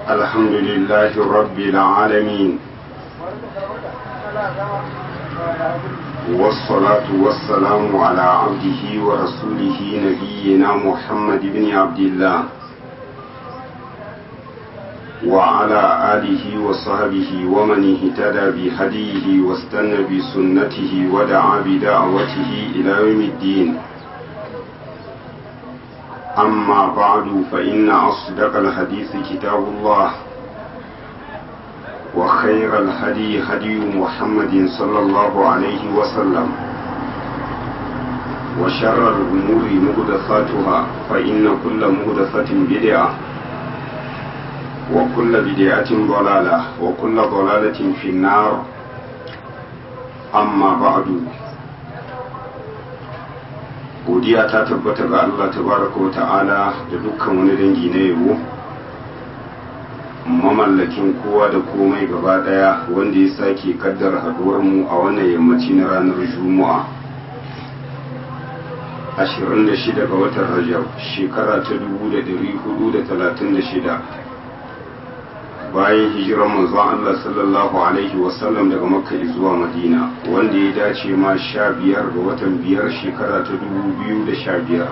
الحمد لله رب العالمين والصلاة والسلام على عبده ورسوله نبينا محمد بن عبد الله وعلى آله وصحبه ومن اهتدى بهديه واستنى بسنته ودعا بدعوته إلى يوم الدين أما بعد فإن أصدق الحديث كتاب الله وخير الهدي هدي محمد صلى الله عليه وسلم وشر الأمور مهدثاتها فإن كل مهدثة بدعة وكل بدعة ضلالة وكل ضلالة في النار أما بعد godiya ta tabbata ga Allah tabaraka wa ta'ala da dukkan wani dangi na yabo mamallakin kowa da komai gaba daya wanda ya sake kaddara haduwar mu a wannan yammaci na ranar juma'a 26 ga watan rajab shekara ta 1436 bayan hijirar manzon Allah sallallahu alaihi wasallam daga makka zuwa madina wanda ya dace ma sha biyar ga watan biyar shekara ta dubu biyu da sha biyar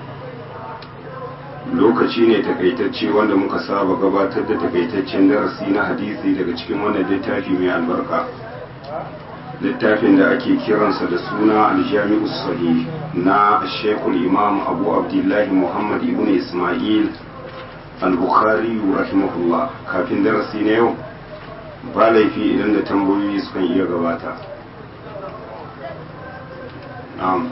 lokaci ne takaitacce wanda muka saba gabatar da takaitaccen darasi na hadisi daga cikin wannan littafi mai albarka littafin da ake kiransa da suna aljami'u sahih na shekul imam abu abdullahi muhammad ibn ismail al-bukhari rahimahullah kafin darasi na yau ba laifi idan da tambayoyi sukan iya gabata na'am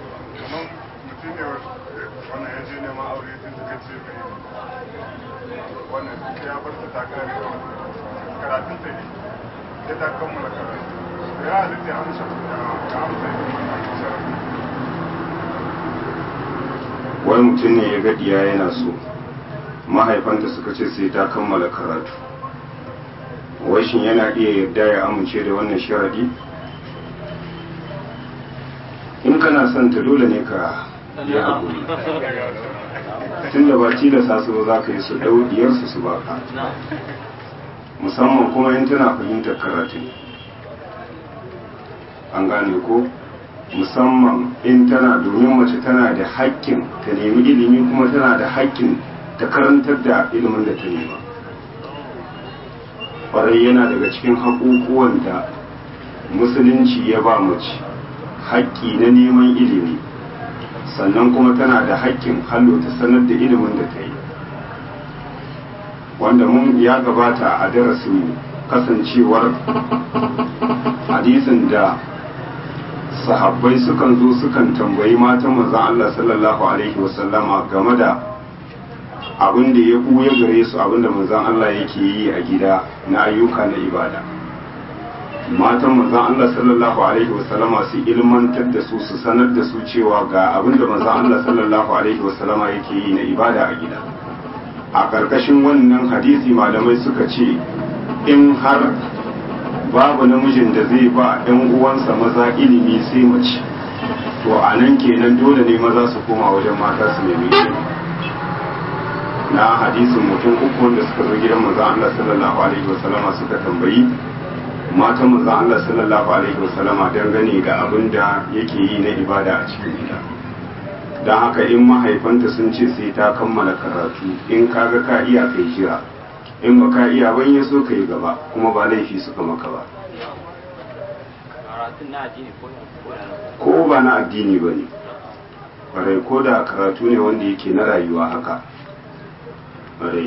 karatun ta ne ya ta kammala karatu ya halitta ya amsa ya amsa wani mutum ne ya gadiya yana so mahaifanta suka ce sai ta kammala karatu washin yana iya yarda ya amince da wannan sharadi in kana son ta dole ne ka yi haƙuri tun da ba tilasta su za ka yi su ɗau diyarsu su baka musamman kuma in tana fahimtar karatu an gane ko musamman in tana domin mace tana da haƙƙin ta nemi ilimi kuma tana da haƙƙin ta karantar da ilimin da ta nema ƙwarai yana daga cikin haƙuƙuwan da musulunci ya ba mace haƙƙi na neman ilimi sannan kuma tana da haƙƙin hallo ta sanar da ilimin da ta yi wanda mun ya gabata a darasin kasancewar hadisin da sahabbai sukan zo sukan tambayi matan manzon Allah sallallahu alaihi wasallama game da abin da ya ɓuya gare su abin da manzon Allah yake yi a gida na ayyuka na ibada matan manzon Allah sallallahu alaihi wasallama su ilmantar da su su sanar da su cewa ga abin da manzon Allah sallallahu alaihi wasallama yake yi na ibada a gida a ƙarƙashin wannan hadisi malamai suka ce in har babu namijin da zai ba ɗan uwansa maza ilimi sai mace to a nan kenan dole ne maza su koma wajen mata su nemi ilimi na hadisin mutum uku wanda suka zo gidan manzon Allah sallallahu alaihi wasallama suka tambayi matan manzon Allah sallallahu alaihi wasallama dangane da abin da yake yi na ibada a cikin gida don haka in mahaifanta sun ce sai ta kammala karatu in kaga ka iya kai kira in ba ka iya ban ya so ka yi gaba kuma ba laifi suka maka ba ko ba na addini ba ne ƙwarai ko da karatu ne wanda yake na rayuwa haka ƙwarai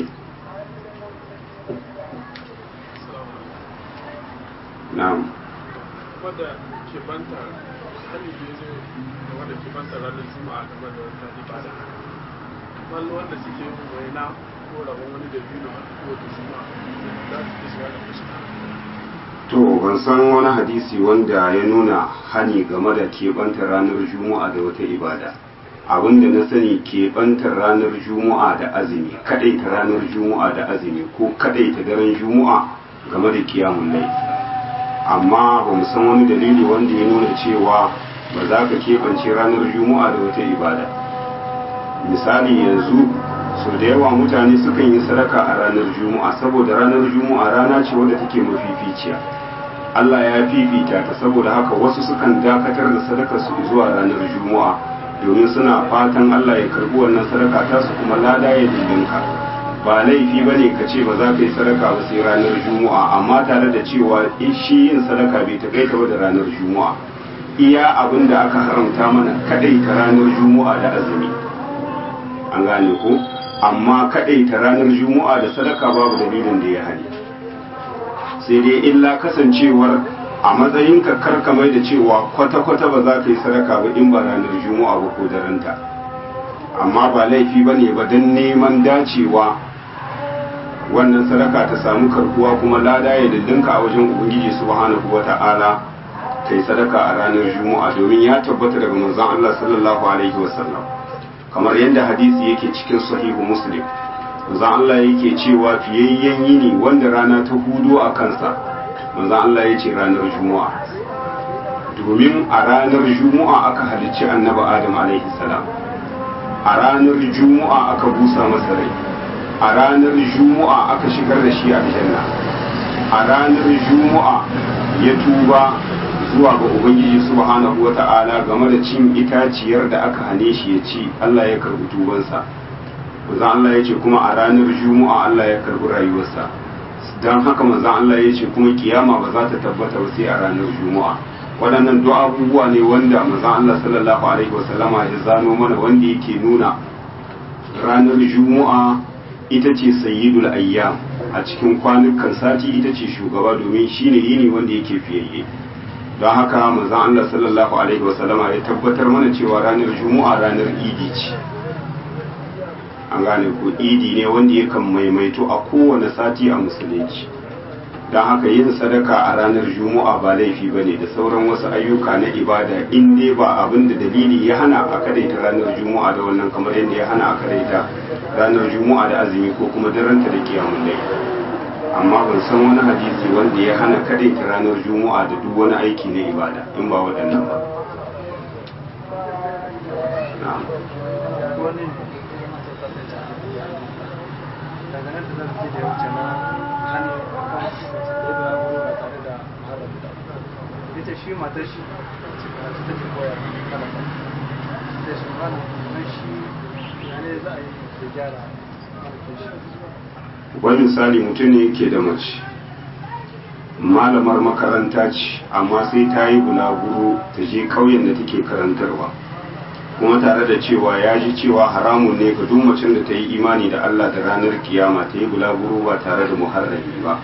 na'am wadda ke banta hali ne ne da wadda ke banta ranar juma'a game da wata ibada wani wanda suke yin waina ko rabon wani da biyu ko da juma'a za su fi shiga da fuska to ban san wani hadisi wanda ya nuna hani game da keɓantar ranar juma'a da wata ibada abinda na sani keɓantar ranar juma'a da azumi kaɗaita ranar juma'a da azumi ko kaɗaita daren juma'a game da kiyamun lai amma ba mu san wani dalili wanda ya nuna cewa ba za ka keɓance ranar juma'a da wata ibada misali yanzu so da yawa mutane sukan yi sadaka a ranar juma'a saboda ranar juma'a rana ce wadda take mafificiya Allah ya fifita ta saboda haka wasu sukan dakatar da sadakar su zuwa ranar juma'a domin suna fatan Allah ya karbi wannan sadaka ta su kuma lada ya dindinka ba laifi bane ka ce ba za ka yi sadaka ba sai ranar juma'a amma tare da cewa shi yin sadaka bai takaita ba da ranar juma'a iya abin da aka haramta mana kadai ta ranar juma'a da azumi an gane ko amma kadai ta ranar juma'a da sadaka babu dalilin da ya hali sai dai illa kasancewar a matsayin ka karka mai da cewa kwata-kwata ba za ka yi sadaka ba in ba ranar juma'a ba ko daranta amma ba laifi ba ne ba don neman dacewa wannan sadaka ta samu karkuwa kuma lada ya dindinka a wajen ubangiji subhanahu wa ta'ala ta yi sadaka a ranar juma'a domin ya tabbata daga manzon Allah sallallahu alaihi wasallam kamar yadda hadisi yake cikin sahihu muslim manzon Allah yake cewa fiyayyen yini wanda rana ta hudu a kansa manzon Allah ya ce ranar juma'a domin a ranar juma'a aka halicci annabi adam alaihi salam a ranar juma'a aka busa masa rai a ranar juma'a aka shigar da shi aljanna a ranar juma'a ya tuba zuwa ga ubangiji subhanahu wata'ala game da cin itaciyar da aka hane shi ya ci Allah ya karbi tubansa manzon Allah ya ce kuma a ranar juma'a Allah ya karbi rayuwarsa don haka manzon Allah ya ce kuma kiyama ba za ta tabbata ba sai a ranar juma'a waɗannan duk abubuwa ne wanda manzon Allah sallallahu alaihi wasallama ya zano mana wanda yake nuna ranar juma'a ita ce sayyidul ayyam a cikin kwanukan sati ita ce shugaba domin shine yini wanda yake fiyayye don haka manzon Allah sallallahu alaihi wasallama ya tabbatar mana cewa ranar juma'a ranar idi ce an gane ko idi ne wanda yakan maimaito a kowane sati a musulunci don haka yin sadaka a ranar juma'a ba laifi ba ne da sauran wasu ayyuka na ibada in dai ba abin da dalili ya hana a kadaita ranar juma'a da wannan kamar yadda ya hana a kadaita ranar juma'a da azumi ko kuma daranta da kiyamun dai amma ban san wani hadisi wanda ya hana kadaita ranar juma'a da duk wani aiki na ibada in ba waɗannan ba dangane da zarfi da ya wuce na hannu kan ɗaya wuri ba tare da mahalar da ita shi matar shi a ta take koya kalaka da shi mana nan shi yane za a yi da gyara harkar shi wani misali mutum ne yake da mace malamar makaranta ce amma sai ta yi bulaguro ta je ƙauyen da take karantarwa kuma tare da cewa ya ji cewa haramun ne ga duk macen da ta yi imani da Allah da ranar kiyama ta yi bulaguro ba tare da muharrami ba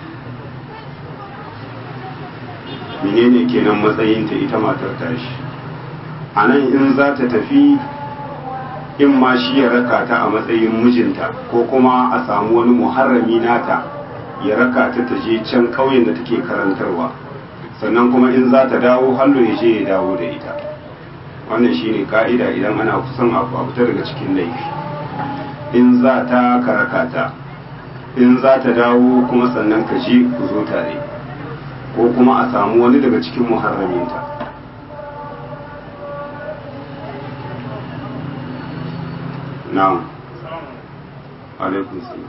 menene kenan matsayinta ita matar tashi a nan in za ta tafi in ma shi ya raka ta a matsayin mijinta ko kuma a samu wani muharrami nata ya raka ta ta je can ƙauyen da take karantarwa sannan kuma in za ta dawo hallo ya je ya dawo da ita wannan shine ka'ida idan ana kusan abu a fita daga cikin laifi in za ta karaka ta in za ta dawo kuma sannan ka je ku zo tare ko kuma a samu wani daga cikin muharraminta na'am alaikun salam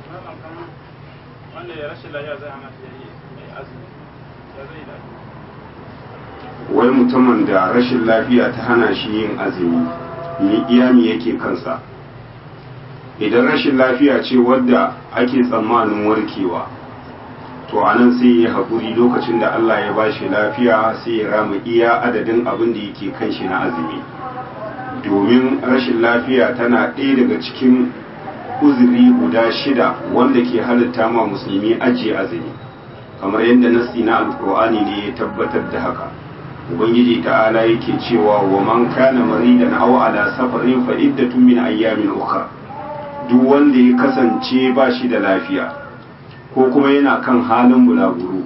wanda ya rashin lafiya zai hana shi yi mai azumi ya zai da wai mutumin da rashin lafiya ta hana shi yin azumi ni iyami yake kansa idan rashin lafiya ce wadda ake tsammanin warkewa to a nan sai ya haƙuri lokacin da Allah ya bashi lafiya sai ya rama iya adadin abin da yake kan shi na azumi domin rashin lafiya tana ɗaya daga cikin uzuri guda shida wanda ke halitta ma musulmi ajiye azumi kamar yadda nasi na alkur'ani ne ya tabbatar da haka ubangiji ta'ala yake cewa wa man kana maridan aw ala safarin fa iddatun min ayyamin ukhra duk wanda ya kasance ba shi da lafiya ko kuma yana kan halin bulaguro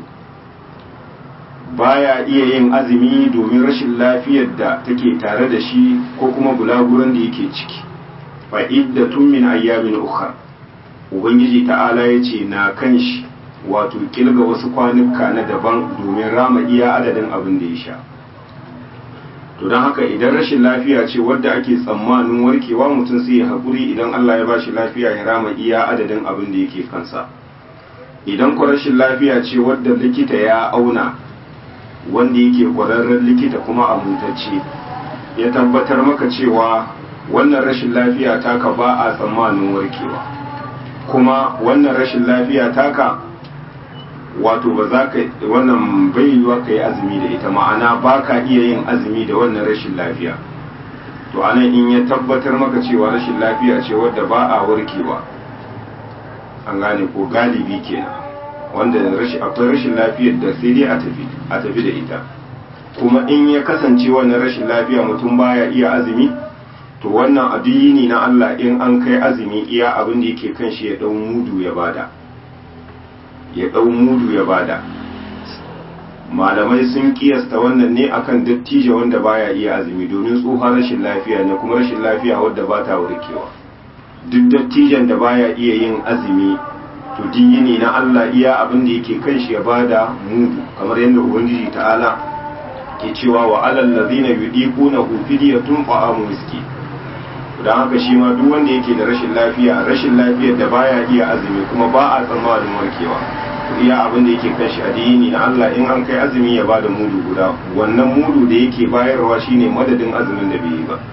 baya iya yin azumi domin rashin lafiyar da take tare da shi ko kuma bulaguron da yake ciki fa iddatun min ayyamin ukhra ubangiji ta'ala yace na kan shi wato kilga wasu kwanuka na daban domin rama iya adadin abin da ya sha to don haka idan rashin lafiya ce wadda ake tsammanin warkewa mutum sai ya haƙuri idan Allah ya bashi lafiya ya rama iya adadin abin da yake kansa idan ku rashin lafiya ce wadda likita ya auna wanda yake ƙwararren likita kuma amintacce ya tabbatar maka cewa wannan rashin lafiya taka ba a tsammanin warkewa kuma wannan rashin lafiya taka wato ba za ka wannan bai yiwuwa ka yi azumi da ita ma'ana ba ka iya yin azumi da wannan rashin lafiya to anan in ya tabbatar maka cewa rashin lafiya ce wadda ba a warkewa an gane ko galibi kenan wanda akwai rashin lafiyar da sai dai a tafi a tafi da ita kuma in ya kasance wannan rashin lafiya mutum baya iya azumi to wannan addini na Allah in an kai azumi iya abin da yake kan shi ya dau mudu ya bada ya dau mudu ya bada malamai sun kiyasta wannan ne akan dattijo wanda baya iya azumi domin tsohon rashin lafiya ne kuma rashin lafiya wadda ba ta warkewa duk dattijan da baya iya yin azumi to dini na Allah iya abin da yake kan shi ya bada mudu kamar yadda ubangiji ta'ala ke cewa wa alal ladina yudiquna fidyatun ta'amu miski dan haka shi ma duk wanda yake da rashin lafiya rashin lafiyar da baya iya azumi kuma ba a tsammanin warkewa iya abin da yake kan shi addini na Allah in an kai azumi ya bada mudu guda wannan mudu da yake bayarwa shine madadin azumin da bai yi ba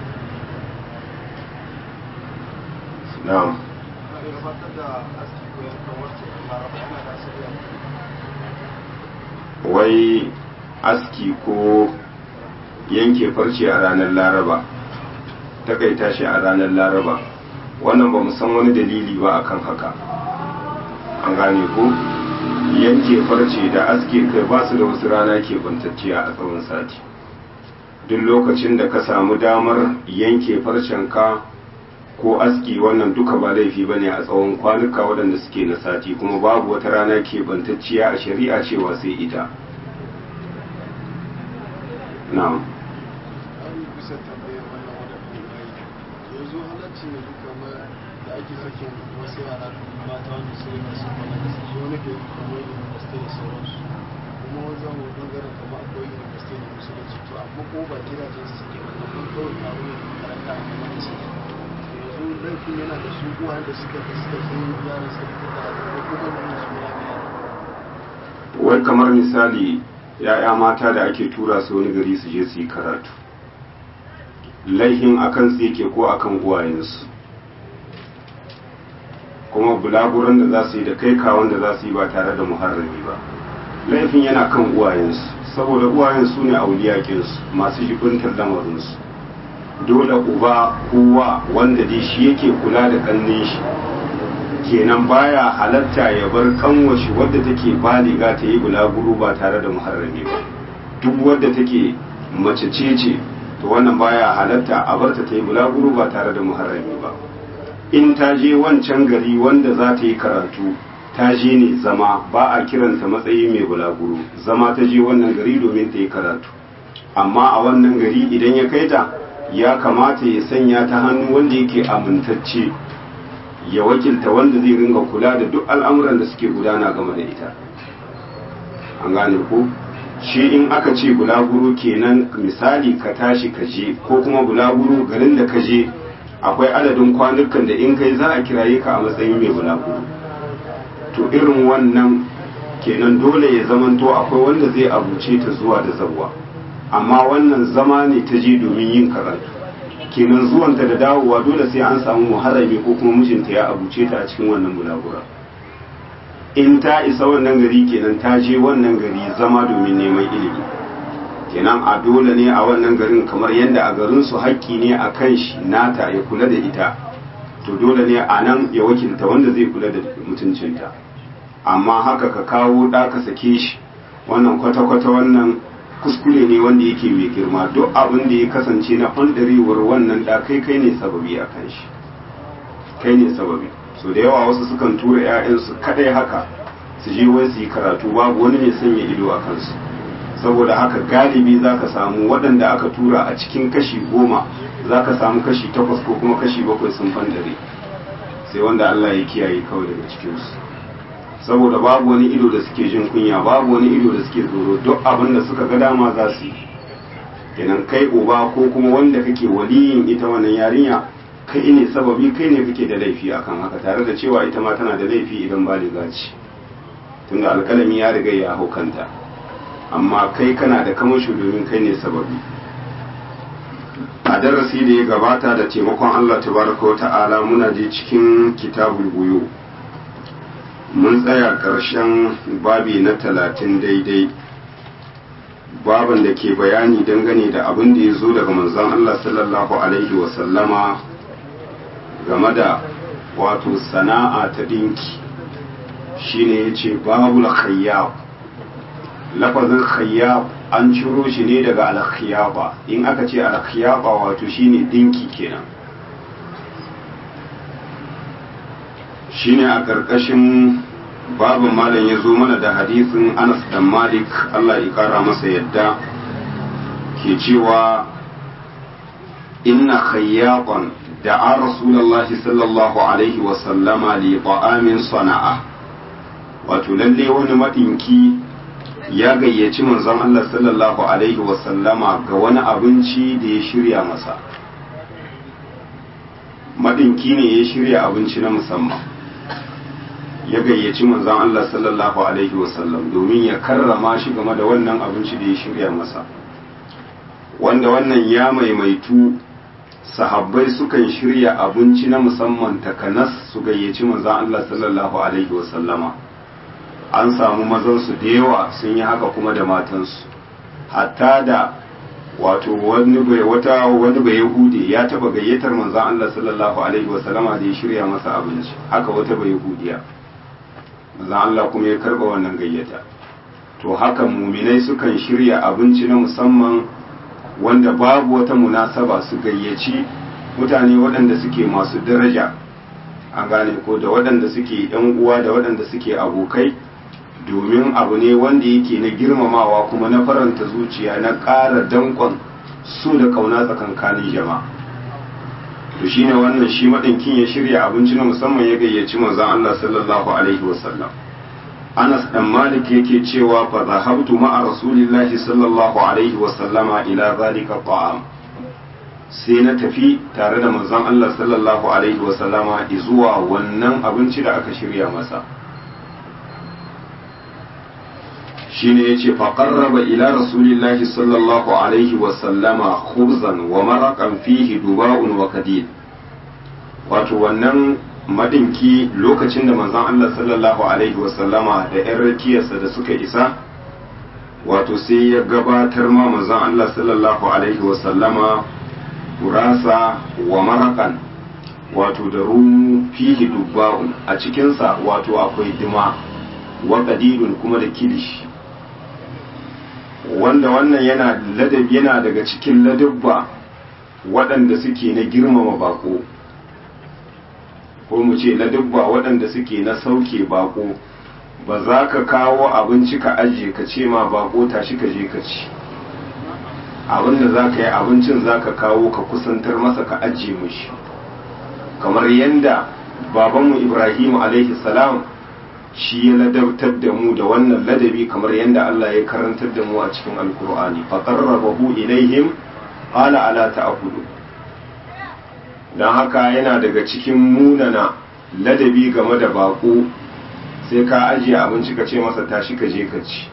na'am wai aski ko yanke farce a ranar laraba takaita shi a ranar laraba wannan ba san wani dalili ba akan haka an gane ko yanke farce da aske kai ba su da wasu rana ke bantacciya a tsawon sati duk lokacin da ka samu damar yanke farcen ka ko aski wannan duka ba laifi ba ne a tsawon kwanuka waɗanda suke na sati kuma babu wata rana ke bantacciya a shari'a cewa sai ita na'am bisa tambayar wannan wadda yanzu halarci ne kamar da ake sakin wasu yara mata wanda su yi masu kwana da su wani ke kamar university da sauransu kuma wanzan mu bangaren kamar akwai university da musulunci to amma ko ba gidajen su suke ba kuma kawai taro ne karanta a kuma da su yanzu laifin yana da su uwa da suka da suka zo yaran suka fita da kuma da su ya wai kamar misali ya'ya mata da ake tura su wani gari su je su yi karatu laihin akan su yake ko akan uwayensu kuma bulaguran da za su yi da kai kawon da za su yi ba tare da muharrami ba laifin yana kan uwayensu saboda uwayen su ne auliyakinsu masu jibintar lamarinsu dole uba kowa wanda dai shi yake kula da kannin shi kenan baya halatta ya bar kanwashi wadda take baliga ta yi bulaguro ba tare da muharrami ba duk wadda take mace ce ce to wannan baya halatta a barta ta yi bulaguro ba tare da muharrami ba in ta je wancan gari wanda za ta yi karatu ta je ne zama ba a kiranta matsayi mai bulaguro zama ta je wannan gari domin ta yi karatu amma a wannan gari idan ya kai ta ya kamata ya sanya ta hannu wanda yake amintacce ya wakilta wanda zai ringa kula da duk al'amuran da suke gudana game da ita an gane ko shi in aka ce bulaguro kenan misali ka tashi ka je ko kuma bulaguro garin da ka je akwai adadin kwanukan da in kai za a kiraye ka a matsayin mai bulaguro to irin wannan kenan dole ya zamanto akwai wanda zai abuce ta zuwa da zabuwa amma wannan zama ne ta je domin yin karatu kenan zuwanta da dawowa dole sai an samu muharrami ko kuma mijinta ya abuce ta a cikin wannan bulagura in ta isa wannan gari kenan ta je wannan gari zama domin neman ilimi kenan a dole ne a wannan garin kamar yadda a garin su haƙƙi ne a kan shi nata ya kula da ita to dole ne a nan ya wakilta wanda zai kula da mutuncinta amma haka ka kawo ɗa ka sake shi wannan kwata-kwata wannan kuskure ne wanda yake mai girma duk abin da ya kasance na ɓandarewar wannan ɗa kai kai ne sababi a kan shi kai ne sababi so da yawa wasu sukan tura 'ya'yansu kadai haka su je wai su yi karatu babu wani mai sanya ido a kansu saboda haka galibi za ka samu waɗanda aka tura a cikin kashi goma za ka samu kashi takwas ko kuma kashi bakwai sun fandare sai wanda Allah ya kiyaye kawai daga cikinsu saboda babu wani ido da suke jin kunya babu wani ido da suke tsoro duk abin da suka ga dama za su yi kenan kai uba ko kuma wanda kake waliyin ita wannan yarinya kai ne sababi kai ne kake da laifi akan haka tare da cewa ita ma tana da laifi idan baliga ce tunda alkalami ya riga ya hau kanta amma kai kana da kamasho domin kai ne sababi a darasi da ya gabata da taimakon Allah tabaraka wa ta'ala muna je cikin kitabul buyu mun tsaya ƙarshen babi na talatin daidai baban da ke bayani dangane da abin da ya zo daga manzon Allah sallallahu alaihi wasallama game da wato sana'a ta dinki shine ya ce babul khayyab lafazin khayyab an ciro shi ne daga alkhiyaba in aka ce alkhiyaba wato shine dinki kenan shine a ƙarƙashin babin malam ya zo mana da hadisin anas dan malik allah ya kara masa yadda ke cewa inna khayyaqan da'a rasulullahi sallallahu alaihi wa sallama li ta'amin sana'a wato lalle wani madinki ya gayyaci manzon Allah sallallahu alaihi wa sallama ga wani abinci da ya shirya masa madinki ne ya shirya abinci na musamman ya gayyaci manzon Allah sallallahu alaihi wasallam domin ya karrama shi game da wannan abinci da ya shirya masa wanda wannan ya maimaitu sahabbai sukan shirya abinci na musamman takanas su gayyaci manzon Allah sallallahu alaihi wasallama an samu mazansu da yawa sun yi haka kuma da matansu hatta da wato wani bai wata wani bai yahudi ya taba gayyatar manzon Allah sallallahu alaihi wasallama da ya shirya masa abinci haka wata bai yahudiya manzon Allah kuma ya karba wannan gayyata to haka muminai sukan shirya abinci na musamman wanda babu wata munasaba su gayyaci mutane waɗanda suke masu daraja an gane ko da waɗanda suke yan uwa da waɗanda suke abokai domin abu ne wanda yake na girmamawa kuma na faranta zuciya na ƙara danƙon su da ƙauna tsakankanin jama'a to shine wannan shi maɗinkin ya shirya abinci na musamman ya gayyaci manzon Allah sallallahu alaihi wasallam Anas dan Malik yake cewa fa zahabtu ma'a rasulillahi sallallahu alaihi wasallama ila zalika ta'am sai na tafi tare da manzon Allah sallallahu alaihi wasallama zuwa wannan abinci da aka shirya masa shine yace fa qarraba ila rasulillahi sallallahu alaihi wa sallama khubzan wa maraqan fihi duba'un wa kadid wato wannan madinki lokacin da manzon Allah sallallahu alaihi wa sallama da ƴan rakiyarsa da suka isa wato sai ya gabatar ma manzon Allah sallallahu alaihi wa sallama gurasa wa maraqan wato da rumu fihi dubba'un a cikinsa wato akwai dima wa kadidun kuma da kilishi wanda wannan yana ladab yana daga cikin ladabba waɗanda suke na girmama bako ko mu ce ladabba waɗanda suke na sauke bako ba za ka kawo abinci ka ajiye ka ce ma bako tashi ka je ka ci abinda za ka yi abincin za ka kawo ka kusantar masa ka ajiye mushi kamar yadda babanmu ibrahim alaihi salam shi ya ladabtar da mu da wannan ladabi kamar yadda Allah ya karantar da mu a cikin alkur'ani fa qarrabahu ilaihim qala ala ta'kulu dan haka yana daga cikin munana ladabi game da bako sai ka ajiye abinci ka ce masa tashi ka je ka ci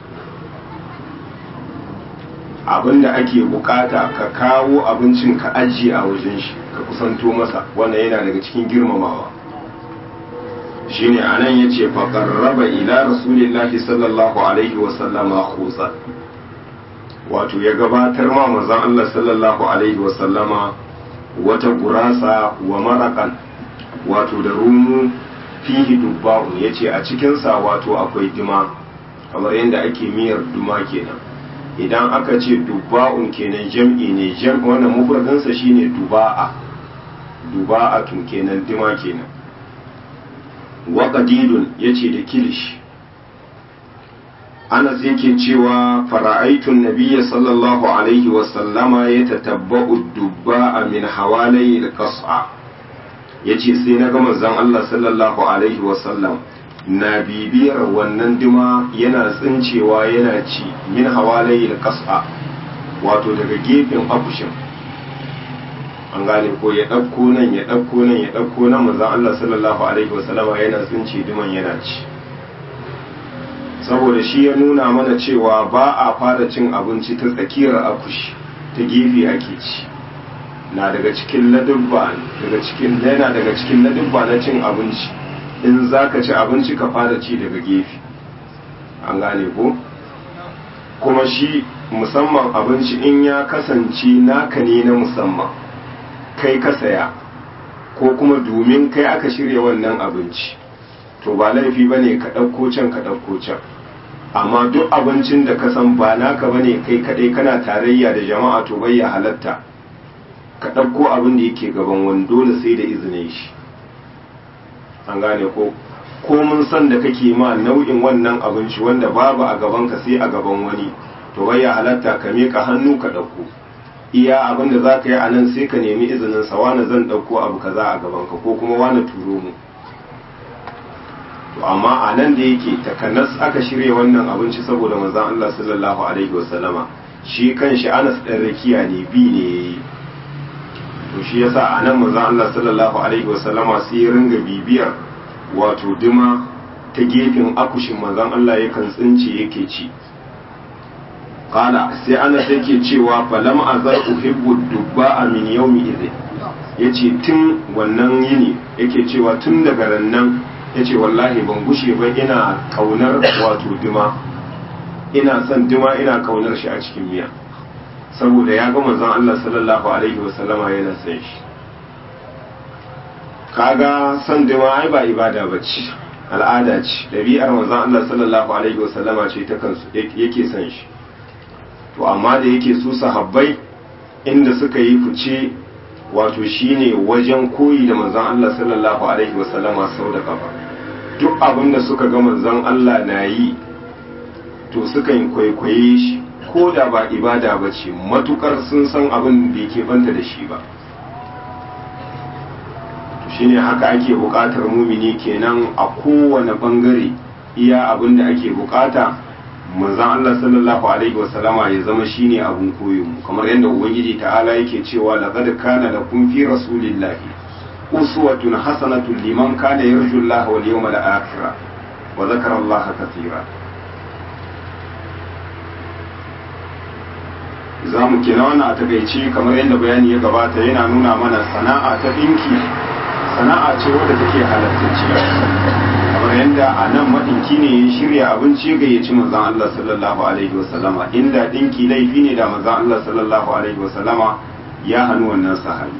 abinda ake bukata ka kawo abincin ka ajiye a wajen shi ka kusanto masa wannan yana daga cikin girmamawa shine anan yace fa qarraba ila rasulillahi sallallahu alaihi wa sallama khusa wato ya gabatar ma manzon Allah sallallahu alaihi wa sallama wata gurasa wa marakan wato da rumu fihi dubba'un yace a cikin sa wato akwai dima kamar yadda ake miyar duma kenan idan aka ce dubba'un kenan jam'i ne jam wannan mufradin sa shine duba'a duba'atun kenan dima kenan wa qadidun yace da kilish Anas yake cewa fara'aitun nabiyya sallallahu alaihi wa sallama ya tatabba'u dubba'a min hawalai al-qas'a yace sai na ga manzon Allah sallallahu alaihi wa sallam na bibiyar wannan dima yana tsincewa yana ci min hawalai al-qas'a wato daga gefen akushin an gane ko ya ɗauko nan ya ɗauko nan ya ɗauko nan manzon Allah sallallahu alaihi wasallama yana tsinci duman yana ci saboda shi ya nuna mana cewa ba a fara cin abinci ta tsakiyar akushi ta gefe ake ci na daga cikin ladubba daga cikin yana daga cikin ladubba na cin abinci in zaka ci abinci ka fara ci daga gefe an gane ko kuma shi musamman abinci in ya kasance naka ne na musamman kai ka saya ko kuma domin kai aka shirya wannan abinci to ba laifi ba ne ka ɗauko can ka ɗauko can amma duk abincin da ka san ba naka ba ne kai kaɗai kana tarayya da jama'a to bai ya halatta ka ɗauko abin da yake gaban wani dole sai da izinin shi an gane ko ko mun san da kake ma nau'in wannan abinci wanda babu a gabanka sai a gaban wani to bai ya halatta ka miƙa hannu ka ɗauko iya abin da za ka yi a nan sai ka nemi izinin sa wani zan ɗauko abu kaza a gabanka ko kuma wani turo mu to amma a nan da yake takanas aka shirya wannan abinci saboda manzon Allah sallallahu alaihi wasallama shi kanshi Anas ɗan rakiya ne bi ne yayi to shi yasa a nan manzon Allah sallallahu alaihi wasallama sai ya ringa bibiyar wato dima ta gefen akushin manzon Allah yakan tsince yake ci kala sai ana yake cewa falam azar uhibbu dubba min yawmi idhin yace tun wannan yini yake cewa tun daga rannan yace wallahi ban gushe ba ina kaunar wato dima ina son dima ina kaunar shi a cikin miya saboda ya ga manzon Allah sallallahu alaihi wasallama yana son shi kaga son dima ai ba ibada bace al'ada ce ɗabi'ar manzon Allah sallallahu alaihi wasallama ce ta kansu yake son shi to amma da yake su sahabbai inda suka yi fice wato shine wajen koyi da manzon Allah sallallahu alaihi wasallama sau da kafa duk abin da suka ga manzon Allah na yi to suka yi kwaikwaye shi ko da ba ibada ba ce matukar sun san abin da yake banta da shi ba to shine haka ake buƙatar mumini kenan a kowane bangare iya abin da ake buƙata manzon Allah sallallahu alaihi wasallama ya zama shine abun koyon mu kamar yadda ubangiji ta'ala yake cewa laqad kana lakum fi rasulillahi uswatun hasanatun liman kana yarju Allah wal yawmal akhir wa dhakara Allah katira za mu kina wannan a takaice kamar yadda bayani ya gabata yana nuna mana sana'a ta dinki sana'a ce wadda take halattacciya kamar yadda a nan maɗinki ne ya shirya abinci ga ya ci manzan Allah sallallahu alaihi wasallama inda ɗinki laifi ne da manzan Allah sallallahu alaihi wasallama ya hannu wannan sahabi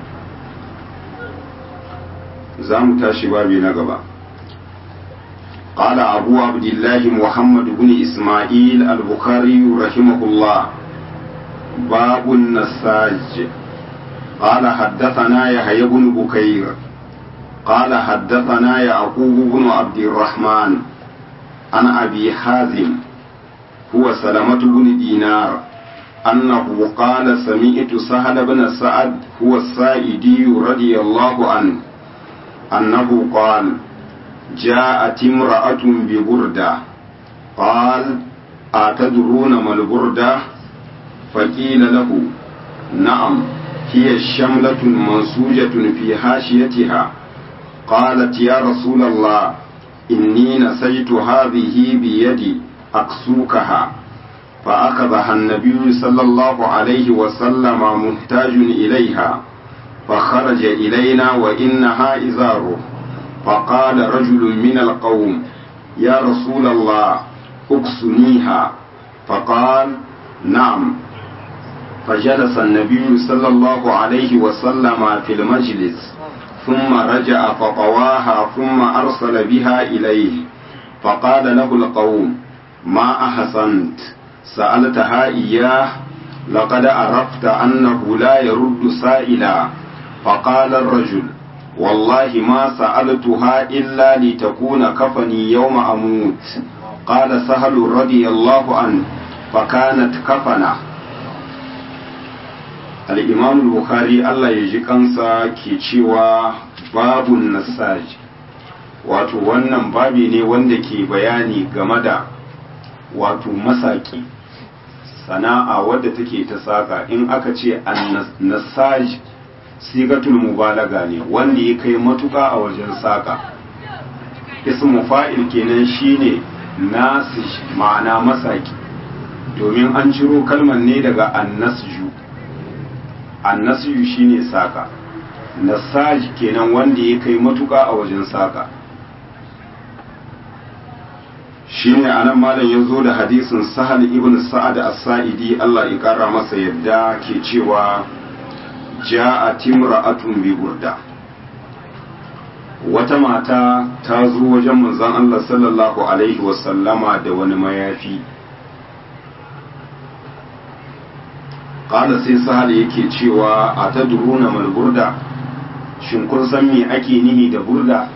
za mu tashi babi na gaba قال أبو عبد الله محمد بن إسماعيل البخاري رحمه الله باب النساج قال حدثنا يحيى بن بكير قال حدثنا يعقوب بن عبد الرحمن عن أبي حازم هو سلمة بن دينار أنه قال سمعت سهل بن سعد هو السائدي رضي الله عنه أنه قال جاءت امرأة ببردة قال أتدرون ما البردة فقيل له نعم هي الشملة منسوجة في حاشيتها قالت يا رسول الله إني نسيت هذه بيدي أكسوكها فأخذها النبي صلى الله عليه وسلم محتاج إليها فخرج إلينا وإنها إزاره فقال رجل من القوم يا رسول الله اكسنيها فقال نعم فجلس النبي صلى الله عليه وسلم في المجلس ثم رجع فطواها ثم أرسل بها إليه فقال له القوم ما أحسنت سألتها إياه لقد عرفت أنه لا يرد سائلا فقال الرجل والله ما سألتها إلا لتكون كفني يوم أموت قال سهل رضي الله عنه فكانت كفنه al'imam bukhari Allah ya ji kansa ke cewa babun nasaj wato wannan babi ne wanda ke bayani game da wato masaki sana'a wadda take ta saka in aka ce annasaj sigatul mubalaga ne wanda ya kai matuka a wajen saka ismu fa'il kenan shine nasish ma'ana masaki domin an ciro kalmar ne daga annasju annasju shine saka nasaj kenan wanda ya kai matuka a wajen saka shine anan malam ya zo da hadisin sahal ibn sa'ad as-sa'idi Allah ya kara masa yadda ke cewa ja'at imra'atun bi burda wata mata ta zo wajen manzon Allah sallallahu alaihi wasallama da wani mayafi qala sai sahal yake cewa atadruna mal burda shin kun san me ake nihi da burda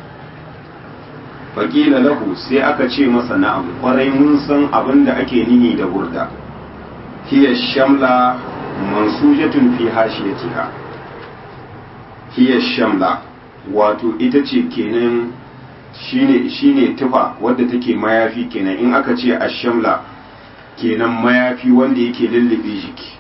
faƙila lahu sai aka ce masa na'am ƙwarai mun san abin da ake nihi da burda hiya shamla mansujatun fi hashiyatiha hiya shamla wato ita ce kenan shine shine tufa wadda take mayafi kenan in aka ce ashamla kenan mayafi wanda yake lullube jiki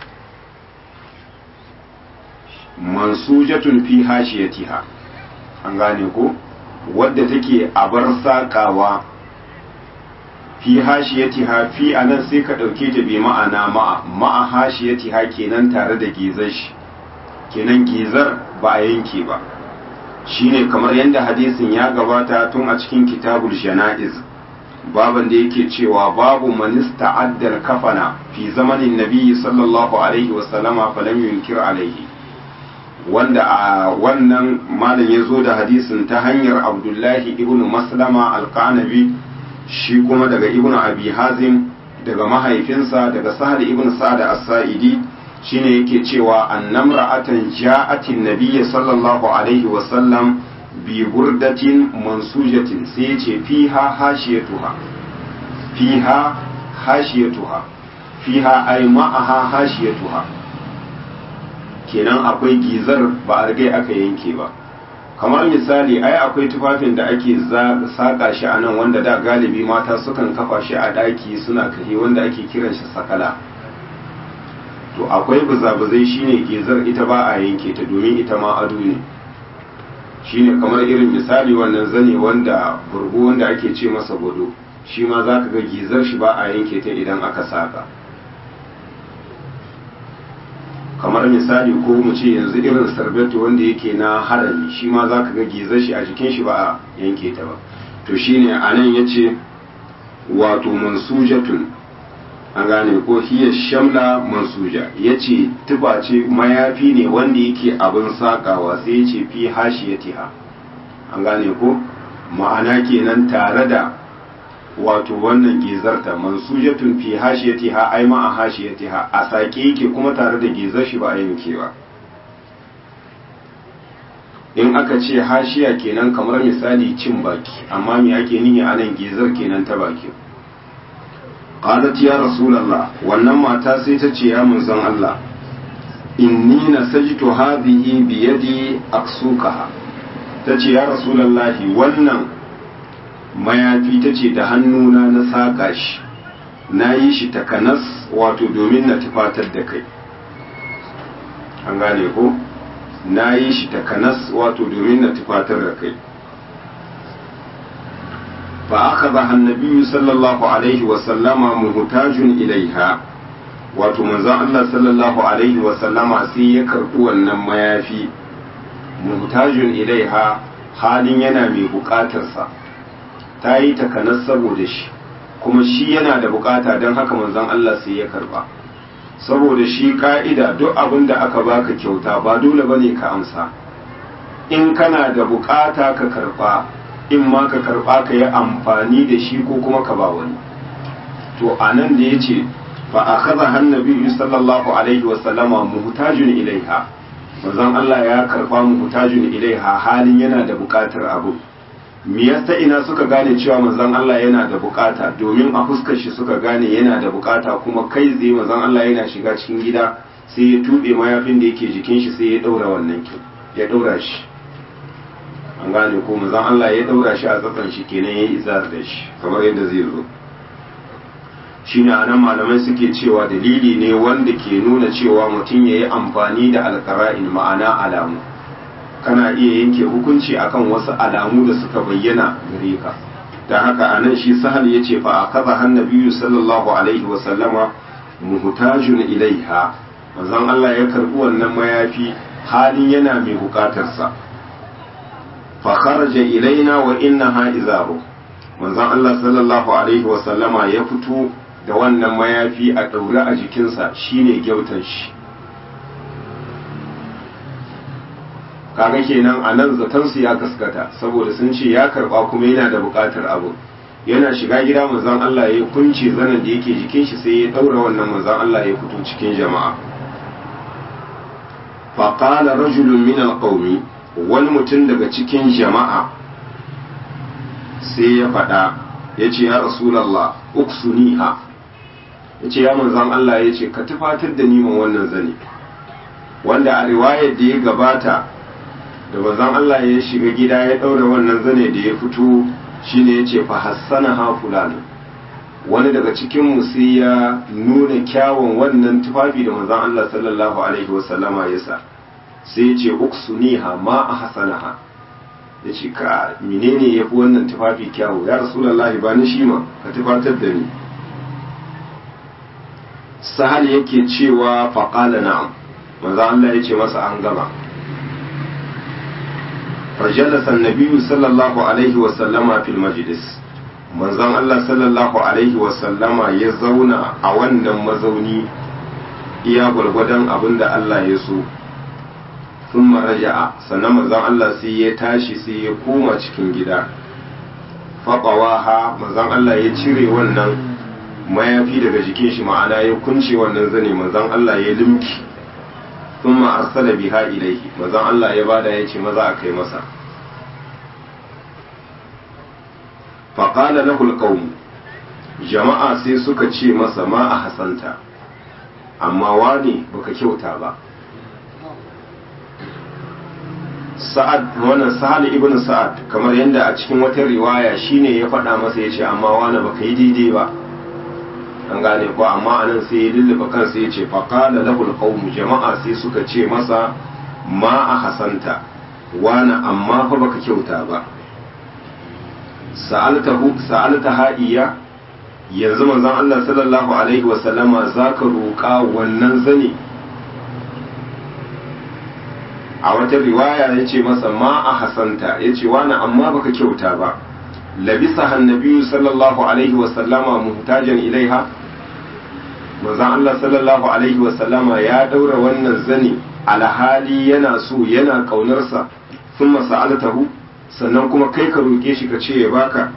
mansujatun fi hashiyatiha an gane ko wadda take a bar saƙawa fi hashiyatiha fi anan sai ka ɗauke ta bi ma'ana ma'a ma'a hashiyatiha kenan tare da gizar shi kenan gizar ba a yanke ba shine kamar yadda hadisin ya gabata tun a cikin kitabul jana'iz baban da yake cewa babu manista addar kafana fi zamanin nabi sallallahu alaihi wasallama falam yunkir alaihi wanda a wannan malam ya zo da hadisin ta hanyar abdullahi ibn maslama alkanabi shi kuma daga ibn abi hazim daga mahaifinsa daga sahal ibn sa'ad as-sa'idi shine yake cewa annamra'atan ja'atin nabiyyi sallallahu alaihi wa sallam bi burdatin mansujatin sai yace fiha hashiyatuha fiha hashiyatuha fiha ay ma'aha hashiyatuha kenan akwai gizar ba a rigai aka yanke ba kamar misali ai akwai tufafin da ake saƙa shi a nan wanda da galibi mata sukan kafa shi a ɗaki suna kahe wanda ake kiran shi sakala to akwai buzabuzai shine gizar ita ba a yanke ta domin ita ma ado ne shine kamar irin misali wannan zane wanda burgo wanda ake ce masa gwado shi ma za ka ga gizar shi ba a yanke ta idan aka saƙa kamar misali ko mu ce yanzu irin sarbeto wanda yake na harami shi ma za ka ga gizar shi a jikin shi ba a yanke ta ba to shine a nan ya ce wato mansujatun an gane ko hiya shamla mansuja ya ce tuba ce mayafi ne wanda yake abin sakawa sai ya ce fi hashiyatiha an gane ko ma'ana kenan tare da wato wannan gizarta mansujatun fi hashiyatiha ai ma a hashiyatiha a sake yake kuma tare da gizar shi ba a yanke ba in aka ce hashiya kenan kamar misali cin baki amma me ake nihi a nan gizar kenan ta baki qalat ya rasulullah wannan mata sai ta ce ya manzon Allah inni nasajtu hadhihi bi yadi aksukaha tace ya rasulullahi wannan mayafi ta ce da hannuna na saƙa shi na yi shi takanas wato domin na tufatar da kai an gane ko na yi shi takanas wato domin na tufatar da kai fa aka ba hannabiyu sallallahu alaihi wasallama muhtajun ilaiha wato manzon Allah sallallahu alaihi wasallama sai ya karɓi wannan mayafi muhtajun ilaiha halin yana mai buƙatarsa ta yi takanas saboda shi kuma shi yana da bukata don haka manzon Allah sai ya karba saboda shi ka'ida duk abin da aka baka kyauta ba dole bane ka amsa in kana da bukata ka karba in ma ka karba ka yi amfani da shi ko kuma ka ba wani to anan da yace fa akhadha annabi sallallahu alaihi wa sallama muhtajun ilaiha manzon Allah ya karba muhtajun ilaiha halin yana da bukatar abu me yasa ina suka gane cewa manzon Allah yana da bukata domin a fuskar shi suka gane yana da bukata kuma kai tsaye manzon Allah yana shiga cikin gida sai ya tube mayafin da yake jikin shi sai ya daura wannan ki ya daura shi an gane ko manzon Allah ya daura shi a tsatsan shi kenan ya izar da shi kamar yadda zai zo shine anan malamai suke cewa dalili ne wanda ke nuna cewa mutum ya yi amfani da alƙara'in ma'ana alamu kana iya yanke hukunci akan wasu alamu da suka bayyana gare ka da haka anan shi sahal ya ce fa akaza hannabiyu sallallahu alaihi wa sallama muhtajun ilaiha manzon Allah ya karbi wannan mayafi halin yana mai bukatarsa fa kharaja ilaina wa innaha izaru manzon Allah sallallahu alaihi wa sallama ya fito da wannan mayafi a daure a jikinsa shine gyautan shi kaga kenan a nan zatansu ya gaskata saboda sun ce ya karba kuma yana da bukatar abu yana shiga gida manzon Allah ya kunce zanen da yake jikin shi sai ya daura wannan manzon Allah ya fito cikin jama'a fa qala rajulun min alqawmi wani mutum daga cikin jama'a sai ya faɗa ya ce ya rasulallah uksuniha ya ce ya manzon Allah ya ce ka tufatar da niman wannan zane wanda a riwayar da ya gabata da manzon Allah ya shiga gida ya ɗaura wannan zane da ya fito shine ya ce fa hassana ha fulani wani daga cikin sai ya nuna kyawun wannan tufafi da manzon Allah sallallahu alaihi wasallama ya sa sai ya ce uksuniha ma a hasanaha ya ce ka menene ya fi wannan tufafi kyawu ya rasulallahi ba ni shi ma ka tufatar da ni sahal yake cewa faƙala na'am manzo Allah ya ce masa an gama fajalasa annabiyu sallallahu alaihi wa sallama fil majlis manzon Allah sallallahu alaihi wa sallama ya zauna a wannan mazauni iya gwargwadon abin da Allah ya so sun raja'a sannan manzon Allah sai ya tashi sai ya koma cikin gida faɓawaha manzon Allah ya cire wannan mayafi daga jikin shi ma'ana ya kunce wannan zane manzon Allah ya limki sun arsala biha ilaihi manzon Allah ya bada ya ce maza a kai masa faƙala lahul qawm jama'a sai suka ce masa ma a hasanta amma wani baka kyauta ba sa'ad wannan sa'ad ibn sa'ad kamar yadda a cikin wata riwaya shine ya faɗa masa ya ce amma wani baka yi daidai ba an gane ko amma anan sai ya lulluɓa kansa ya ce faqala lahul qawm jama'a sai suka ce masa ma a hasanta wani amma fa baka kyauta ba sa'altahu sa'altaha iya yanzu manzon Allah sallallahu alaihi wasallama zaka roƙa wannan zane a wata riwaya ya ce masa ma a hasanta ya ce wani amma baka kyauta ba labisa hannabiyu sallallahu alaihi wasallama muhtajan ilaiha manzon Allah sallallahu alaihi wasallama ya daura wannan zane alhali yana so yana kaunarsa sun masa'altahu sannan kuma kai ka roƙe shi ka ce ya baka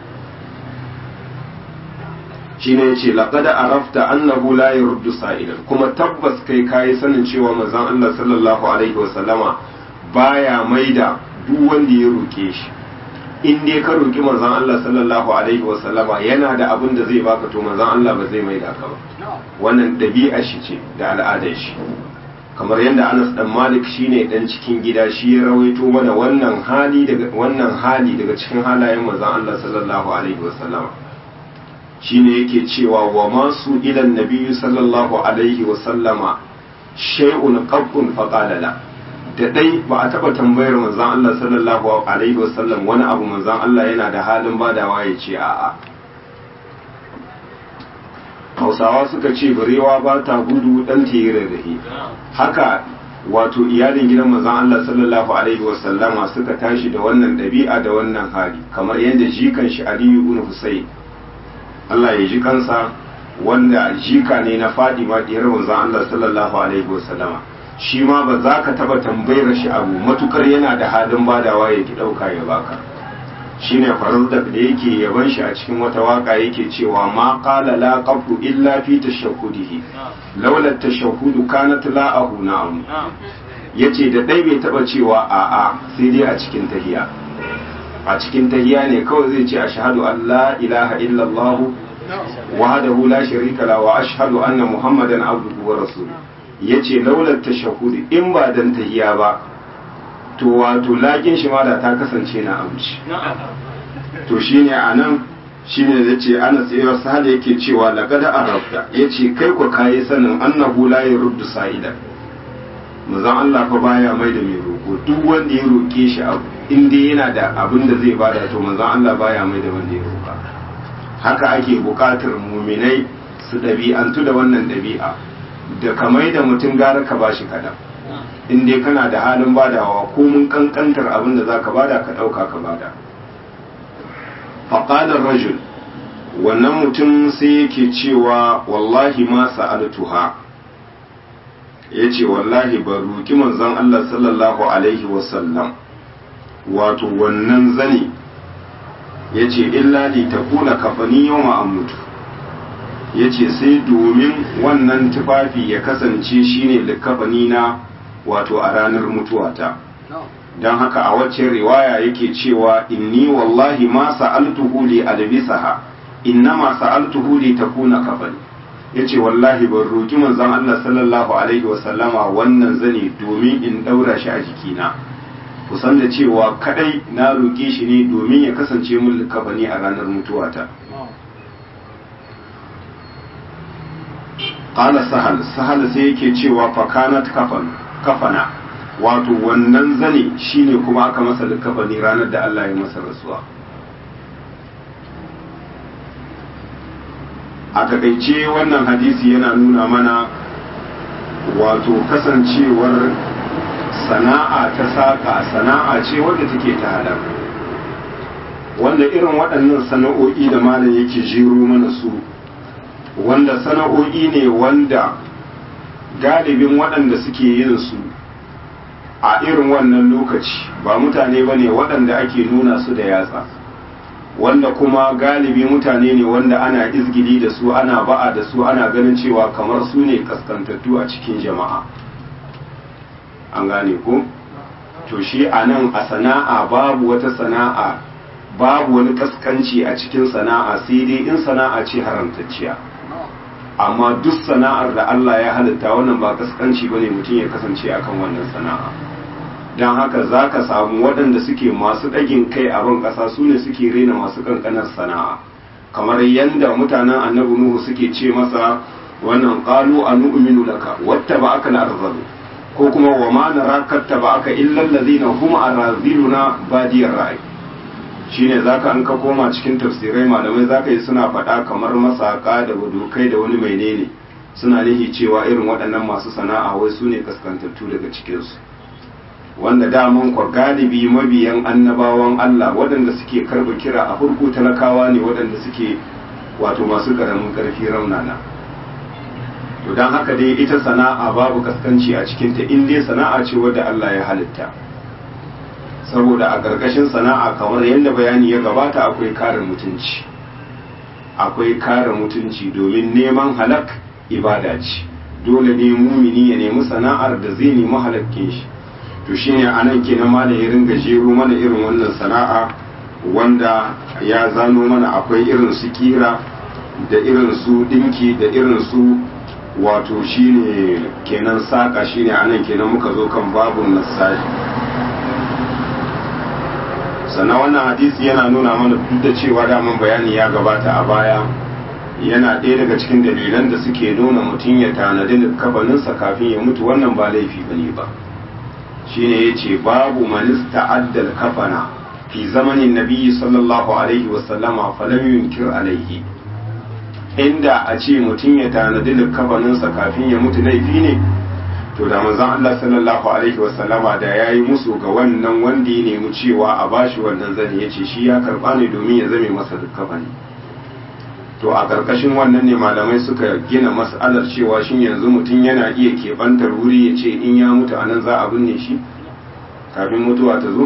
shine yace laqad arafta annahu la yurdu sa'ilan kuma tabbas kai kai sanin cewa manzon Allah sallallahu alaihi wasallama baya maida duk wanda ya roke shi in dai ka roki manzon Allah sallallahu alaihi wasallama yana da abin da zai baka to manzon Allah ba zai maida ka ba wannan dabi'a shi ce da al'adar shi kamar yadda Anas dan Malik shine dan cikin gida shi ya rawaito mana wannan hali daga wannan hali daga cikin halayen manzon Allah sallallahu alaihi wasallama shine yake cewa wa masu ilan nabiyyu sallallahu alaihi wa sallama shay'un qabbun faqala la da dai ba a taba tambayar manzon Allah sallallahu alaihi wa sallam wani abu manzon Allah yana da halin badawa ya ce a'a Hausawa suka ce barewa ba ta gudu dan yi rarrahe haka wato iyalin gidan manzon Allah sallallahu alaihi wa sallama suka tashi da wannan ɗabi'a da wannan hali kamar yadda jikan shi Aliyu ibn Husayn Allah ya ji kansa wanda jika ne na Fadima diyar manzon Allah sallallahu alaihi wasallama shi ma ba za ka taba tambayar shi abu matukar yana da halin badawa ya ki dauka ya baka shine farazdak da yake yaban shi a cikin wata waka yake cewa ma qala la qabdu illa fi tashahhudihi laula tashahhudu kanat la'ahu na'am yace da dai bai taba cewa a'a sai dai a cikin tahiya a cikin tahiya ne kawai zai ce ashhadu an la ilaha illallah wahdahu la sharika la wa ashhadu anna muhammadan abduhu wa rasuluhu yace laulat tashahhud in ba dan tahiya ba to wato lakin shi ma da ta kasance na amci to shine anan shine da ce ana tsayuwar sahal yake cewa laqad arabta yace kai ko kayi sanin annahu la yurdu sa'ida manzon Allah fa baya mai da mai roko duk wanda ya roke shi abu in dai yana da abin da zai bada to manzon Allah baya mai da wanda ya roka haka ake bukatar muminai su ɗabi'antu da wannan ɗabi'a da ka mai da mutum gara ka bashi kaɗan in dai kana da halin badawa ko mun kankantar abin da za ka bada ka ɗauka ka bada faƙalar rajul wannan mutum sai yake cewa wallahi ma sa'altuha ya ce wallahi ba roƙi manzon Allah sallallahu alaihi wasallam wato wannan zane ya ce illa li ta kula kafani yau mutu ya ce sai domin wannan tufafi ya kasance shine likafani na wato a ranar mutuwata don haka a wacce riwaya yake cewa inni wallahi ma sa'altuhu li albisaha inna ma sa'altuhu li takuna kafani yace wallahi ban roki manzon Allah sallallahu alaihi wasallama wannan zane domin in daura shi a jikina kusan da cewa kadai na roke shi ne domin ya kasance mun likafani a ranar mutuwata qala sahal sahal sai yake cewa fakanat kafan kafana wato wannan zane shine kuma aka masa likafani ranar da Allah ya masa rasuwa a takaice wannan hadisi yana nuna mana wato kasancewar sana'a ta saƙa sana'a ce wadda take ta halal wanda irin waɗannan sana'o'i da malam yake jero mana su wanda sana'o'i ne wanda galibin waɗanda suke yin su a irin wannan lokaci ba mutane ba ne waɗanda ake nuna su da yatsa wanda kuma galibi mutane ne wanda ana izgili da su ana ba'a da su ana ganin cewa kamar su ne kaskantattu a cikin jama'a an gane ko to shi a nan a sana'a babu wata sana'a babu wani kaskanci a cikin sana'a sai dai in sana'a ce haramtacciya amma duk sana'ar da Allah ya halitta wannan ba kaskanci bane mutum ya kasance akan wannan sana'a don haka za ka samu waɗanda suke masu ɗagin kai a ban ƙasa su ne suke rena masu ƙanƙanar sana'a kamar yadda mutanen annabi nuhu suke ce masa wannan ƙalu a nu'minu laka wata ba aka arzalu ko kuma wa ma na rakatta ba aka illal ladina hum araziluna badiyar ra'ayi shine zaka an ka koma cikin tafsirai malamai zaka yi suna faɗa kamar masaka da wadokai da wani menene suna nihi cewa irin waɗannan masu sana'a wai su ne kaskantattu daga cikinsu wanda daman kwa galibi mabiyan annabawan Allah waɗanda suke karɓa kira a farko talakawa ne waɗanda suke wato masu ƙaramin ƙarfi raunana to don haka dai ita sana'a babu kaskanci a cikinta in dai sana'a ce wadda Allah ya halitta saboda a ƙarƙashin sana'a kamar yadda bayani ya gabata akwai kare mutunci akwai kare mutunci domin neman halak ibada ce dole ne mumini ya nemi sana'ar da zai nemi halakkin shi to shine anan kenan ma da ya ringa jero mana irin wannan sana'a wanda ya zano mana akwai irin su kira da irin su dinki da irin su wato shine kenan saka shine anan kenan muka zo kan babun nasaji sannan wannan hadisi yana nuna mana duk da cewa daman bayani ya gabata a baya yana ɗaya daga cikin dalilan da suke nuna mutum ya tanadi kafaninsa kafin ya mutu wannan ba laifi bane ba shine yace babu man ista'adda kafana fi zamanin nabiyyi sallallahu alaihi wa sallama falam yunkir alaihi inda a ce mutum ya tanadi kafaninsa kafin ya mutu laifi ne to da manzon Allah sallallahu alaihi wa sallama da yayi musu ga wannan wanda ya nemi cewa a bashi wannan zani yace shi ya karba ne domin ya zame masa kafani to a ƙarƙashin wannan ne malamai suka gina mas'alar cewa shin yanzu mutum yana iya keɓantar wuri ya ce in ya mutu a nan za a binne shi kafin mutuwa ta zo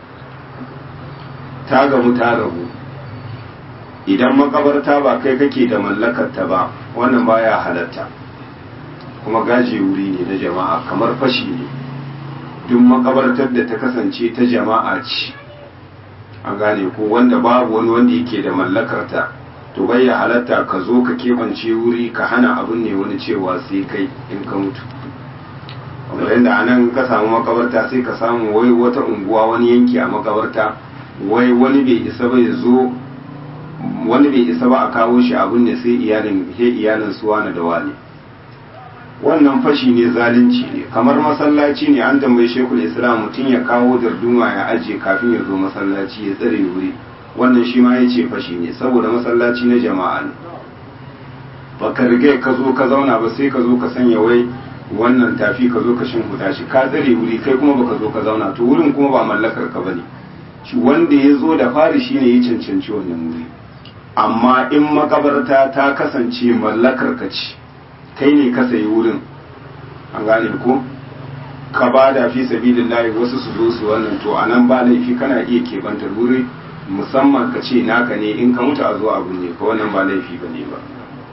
ta gamu ta rabu idan makabarta ba kai kake da mallakarta ba wannan baya halatta kuma gaji wuri ne na jama'a kamar fashi ne duk makabartar da ta kasance ta jama'a ce an gane ko wanda babu wani wanda yake da mallakarta to bai ya halatta ka zo ka keɓance wuri ka hana abin ne wani cewa sai kai in ka mutu kamar yadda a nan ka samu makabarta sai ka samu wai wata unguwa wani yanki a makabarta wai wani bai isa bai zo wani bai isa ba a kawo shi abin ne sai iyalin he iyalin su wani da wani wannan fashi ne zalunci ne kamar masallaci ne an tambayi shekul islam mutum ya kawo darduma ya ajiye kafin ya zo masallaci ya tsare wuri wannan shi ma ya ce fashi ne saboda masallaci na jama'a ne ba ka riga ka zo ka zauna ba sai ka zo ka sanya wai wannan tafi ka zo ka shimfiɗa shi ka tsare wuri kai kuma baka zo ka zauna to wurin kuma ba mallakar ka bane shi wanda ya zo da fari shine ya cancanci wannan wuri amma in makabarta ta kasance mallakar ka ce kai ne ka sayi wurin an gane ko ka ba da fi sabilillahi wasu su zo su wannan to anan ba laifi kana iya kebantar wuri musamman ka ce naka ne in ka mutu a zo abu ne ka wannan ba laifi ba ne ba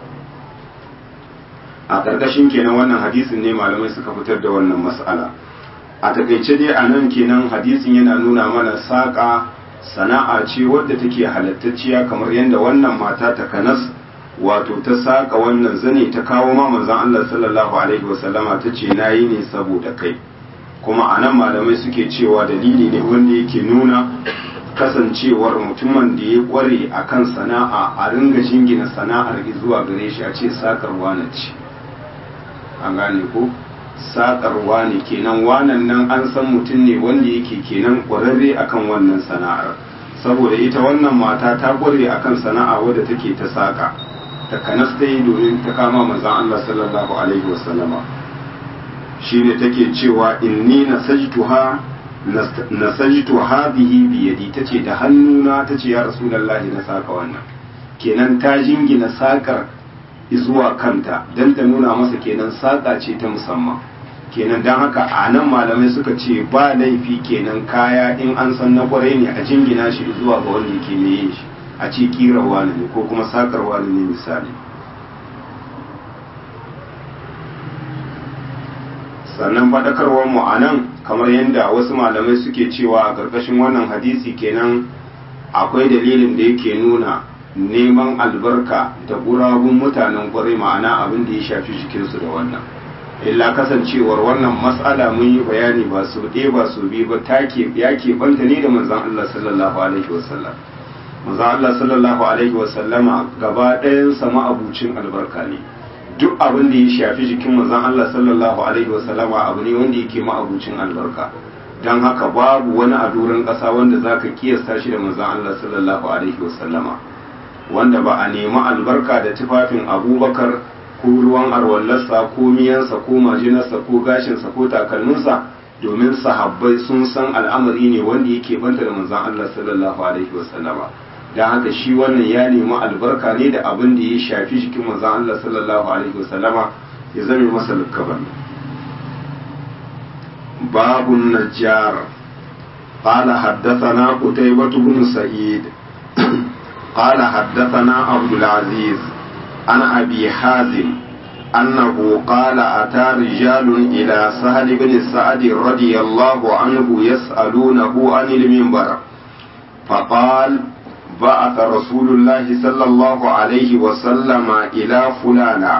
a ƙarƙashin kenan wannan hadisin ne malamai suka fitar da wannan mas'ala a takaice dai a nan kenan hadisin yana nuna mana saƙa sana'a ce wadda take halattacciya kamar yadda wannan mata ta kanas wato ta saƙa wannan zane ta kawo ma manzon Allah sallallahu alaihi wasallama ta ce nayi ne saboda kai kuma a nan malamai suke cewa dalili ne wanda yake nuna kasancewar mutumin da ya kware a kan sana'a a ringa jingina sana'ar zuwa gare shi a ce sakarwa na ce an gane ko sakarwa ne kenan wanan nan an san mutum ne wanda yake kenan kwararre akan wannan sana'ar saboda ita wannan mata ta kware akan sana'a wadda take ta saka ta kanas ta yi domin ta kama manzan Allah sallallahu alaihi wasallama shi ne take cewa inni nasajtuha nasajtu hadhihi bi yadi tace da hannuna tace ya rasulullahi na saka wannan kenan ta jingina sakar zuwa kanta dan ta nuna masa kenan saka ce ta musamman kenan dan haka a nan malamai suka ce ba laifi kenan kaya in an san na kwarai ne a jingina shi zuwa ga wanda yake ne yin shi a ce kira wani ne ko kuma sakar wani ne misali sannan faɗakarwar mu a nan kamar yadda wasu malamai suke cewa a ƙarƙashin wannan hadisi kenan akwai dalilin da yake nuna neman albarka da gurabun mutanen kwarai ma'ana abin da ya shafi jikinsu da wannan illa kasancewar wannan matsala mun yi bayani ba su ɗaya ba su biyu ba ta ya keɓanta ne da manzan Allah sallallahu alaihi wasallam manzan Allah sallallahu alaihi wasallama gaba ɗayansa ma'abucin albarka ne duk abin da ya shafi jikin manzon Allah sallallahu alaihi wasallama abu ne wanda yake ma'abucin albarka don haka babu wani a doron ƙasa wanda zaka kiyasta shi da manzon Allah sallallahu alaihi wasallama wanda ba a nemi albarka da tufafin abubakar ko ruwan arwallarsa ko miyansa ko majinarsa ko gashinsa ko takalminsa domin sahabbai sun san al'amari ne wanda yake banta da manzon Allah sallallahu alaihi wasallama don haka shi wannan ya nemi albarka ne da abin da ya shafi jikin manzon Allah sallallahu alaihi wasallama ya zame masa lukkaban babun najjar قال حدثنا قتيبة بن سعيد قال حدثنا عبد العزيز عن أبي حازم أنه قال أتى رجال إلى سهل بن سعد رضي الله عنه يسألونه عن المنبر فقال بعث رسول الله صلى الله عليه وسلم إلى فلانا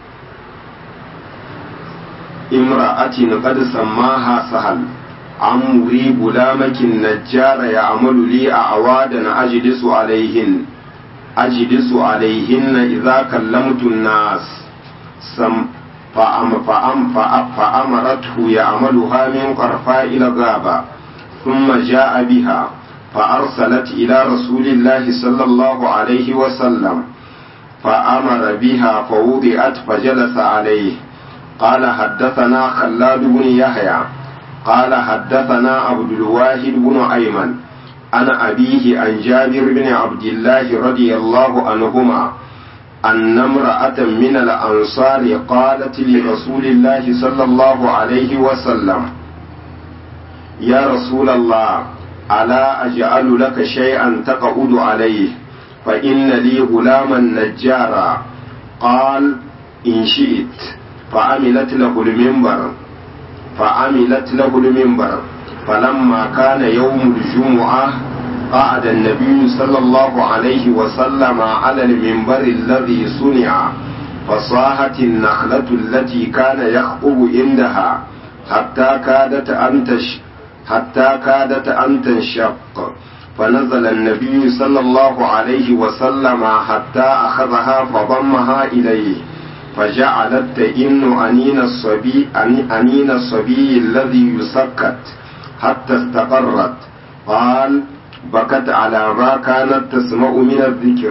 امرأة قد سماها سهل عمري غلامك النجار يعمل لي أعوادا أجلس عليهن أجلس عليهن إذا كلمت الناس سم فأم فأم فأم فأمرته يعملها من قرفاء الغابة ثم جاء بها فأرسلت إلى رسول الله صلى الله عليه وسلم فأمر بها فوضعت فجلس عليه قال حدثنا خلاد بن يحيى قال حدثنا عبد الواحد بن أيمن عن أبيه عن جابر بن عبد الله رضي الله عنهما أن امرأة من الأنصار قالت لرسول الله صلى الله عليه وسلم يا رسول الله ألا أجعل لك شيئا تقعد عليه فإن لي غلاما نجارا قال إن شئت فعملت له المنبر فعملت له المنبر فلما كان يوم الجمعة قعد النبي صلى الله عليه وسلم على المنبر الذي صنع فصاحت النخلة التي كان يخطب عندها حتى كادت أن تش حتى كادت أن تنشق فنزل النبي صلى الله عليه وسلم حتى أخذها فضمها إليه فجعلت تئن أنين الصبي أنين الصبي الذي يسكت حتى استقرت قال بكت على ما كانت تسمع من الذكر